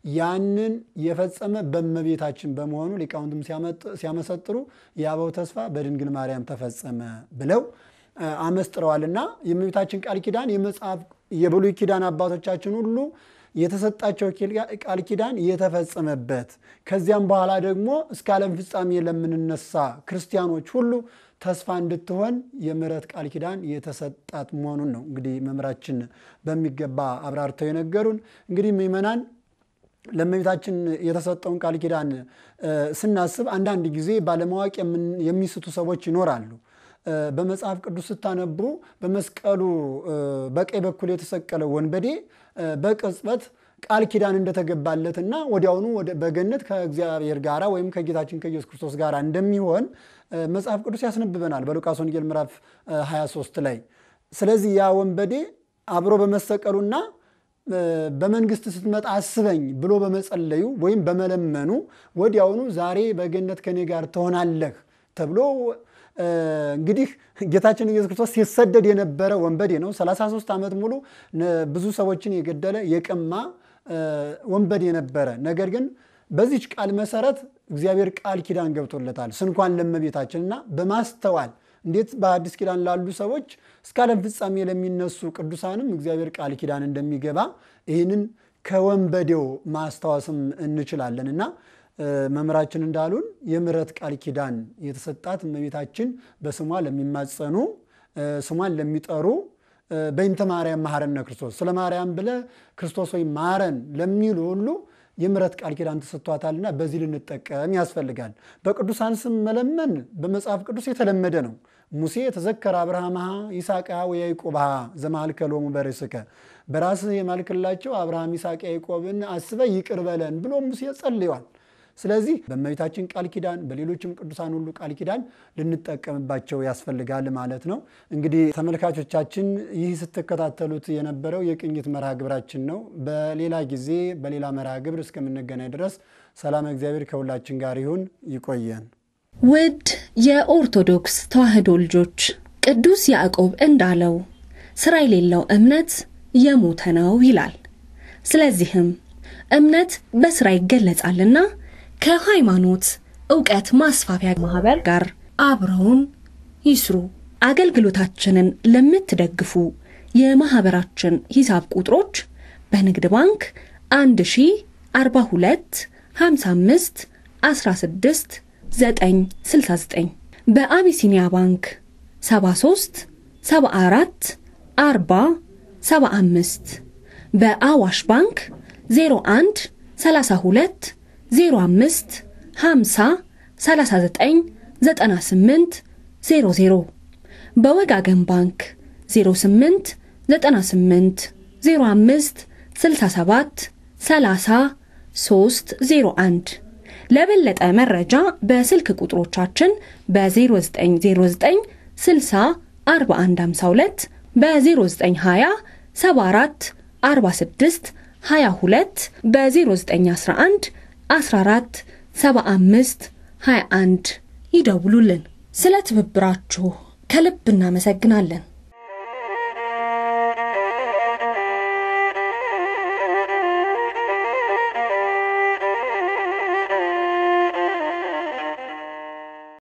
ያንን የፈጸመ በእመቤታችን በመሆኑ ሊቃውንትም ሲያመጥ- ሲያመሰጥሩ የአበው ተስፋ በድንግል ማርያም ተፈጸመ ብለው እ፣ አመስጥረዋልና የእመቤታችን ቃል ኪዳን የመጽሐፍ የብሉይ ኪዳን አባቶቻችን ሁሉ የተሰጣቸው ኪል- ቃል ኪዳን የተፈጸመበት ከዚያም በኋላ ደግሞ እስከ ዓለም ፍጻሜ ለምንነሳ ክርስቲያኖች ሁሉ ተስፋ እንድትሆን የምሕረት ቃል ኪዳን የተሰጣት መሆኑን ነው እንግዲህ መምህራችን በሚገባ አብራርተው የነገሩን። እንግዲህ ምእመናን ለእመቤታችን የተሰጠውን ቃል ኪዳን እ፣ ስናስብ አንዳንድ ጊዜ ባለማወቅ የምን- የሚስቱ ሰዎች ይኖራሉ። እ፣ በመጽሐፍ ቅዱስ ስታነቡ በመስቀሉ እ፣ በቀኝ በኩል የተሰቀለው ወንበዴ እ፣ በቅጽበት ቃል ኪዳን እንደተገባለትና ወዲያውኑ ወደ- በገነት ከእግዚአብሔር ጋር ወይም ከጌታችን ከኢየሱስ ክርስቶስ ጋር እንደሚሆን እ፣ መጽሐፍ ቅዱስ ያስነብበናል በሉቃስ ወንጌል ምዕራፍ እ፣ 23 ላይ። ስለዚህ ያ ወንበዴ አብሮ በመሰቀሉና እ፣ በመንግስት ስትመጣ አስበኝ ብሎ በመጸለዩ ወይም በመለመኑ ወዲያውኑ ዛሬ በገነት ከኔ ጋር ትሆናለህ ተብሎ እ፣ እንግዲህ ጌታችን ኢየሱስ ክርስቶስ ሲሰደድ የነበረ ወንበዴ ነው። 33 ዓመት ሙሉ ነ- ብዙ ሰዎችን የገደለ የቀማ እ፣ ወንበዴ ነበረ። ነገር ግን በዚች ቃል መሰረት እግዚአብሔር ቃል ኪዳን ገብቶለታል ስንኳን ለእመቤታችን እና በማስተዋል እንዴት በአዲስ ኪዳን ላሉ ሰዎች እስከ ዓለም ፍጻሜ ለሚነሱ ቅዱሳንም እግዚአብሔር ቃል ኪዳን እንደሚገባ ይህንን ከወንበዴው ማስታወስም እንችላለን እና እ፣ መምህራችን እንዳሉን የምሕረት ቃል ኪዳን የተሰጣት እመቤታችን በስሟ ለሚማጸኑ እ፣ ስሟን ለሚጠሩ እ፣ በይንተ ማርያም መሐረነ ክርስቶስ ስለ ማርያም ብለ ክርስቶስ ወይ ማረን ለሚሉ ሁሉ የምሕረት ቃል ኪዳን ተሰጥቷታልና በዚህ ልንጠቀም ያስፈልጋል። በቅዱሳን ስም መለመን በመጽሐፍ ቅዱስ የተለመደ ነው። ሙሴ ተዘከረ አብርሃምሃ ይስሐቅሃ ወያዕቆብሃ ዘማልከ ሎሙ በርእስከ በራስህ የማልክላቸው አብርሃም፣ ይስሐቅ፣ ያዕቆብን አስበ ይቅር በለን ብሎ ሙሴ ጸልዮአል። ስለዚህ በእመቤታችን ቃል ኪዳን በሌሎችም ቅዱሳን ሁሉ ቃል ኪዳን ልንጠቀምባቸው ያስፈልጋል ማለት ነው። እንግዲህ ተመልካቾቻችን ይህ ስትከታተሉት የነበረው የቅኝት መርሃ ግብራችን ነው። በሌላ ጊዜ በሌላ መርሃ ግብር እስከምንገናኝ ድረስ ሰላም እግዚአብሔር ከሁላችን ጋር ይሁን። ይቆየን። ውድ የኦርቶዶክስ ተዋሕዶ ልጆች ቅዱስ ያዕቆብ እንዳለው ሥራ የሌለው እምነት የሞተ ነው ይላል። ስለዚህም እምነት በሥራ ይገለጻልና ከሃይማኖት ዕውቀት ማስፋፊያ ማህበር ጋር አብረውን ይስሩ። አገልግሎታችንን ለምትደግፉ የማህበራችን ሂሳብ ቁጥሮች በንግድ ባንክ 1042 55 16 969 በአቢሲኒያ ባንክ 73 74 40 75 በአዋሽ ባንክ 01 32 05 50 39 98 00 በወጋገን ባንክ 08 98 05 67 30 301 ለበለጠ መረጃ በስልክ ቁጥሮቻችን በ0909 60 4152 በ0920 74 46 22 በ0911 14 75 21 ይደውሉልን። ስለ ትብብራችሁ ከልብ እናመሰግናለን።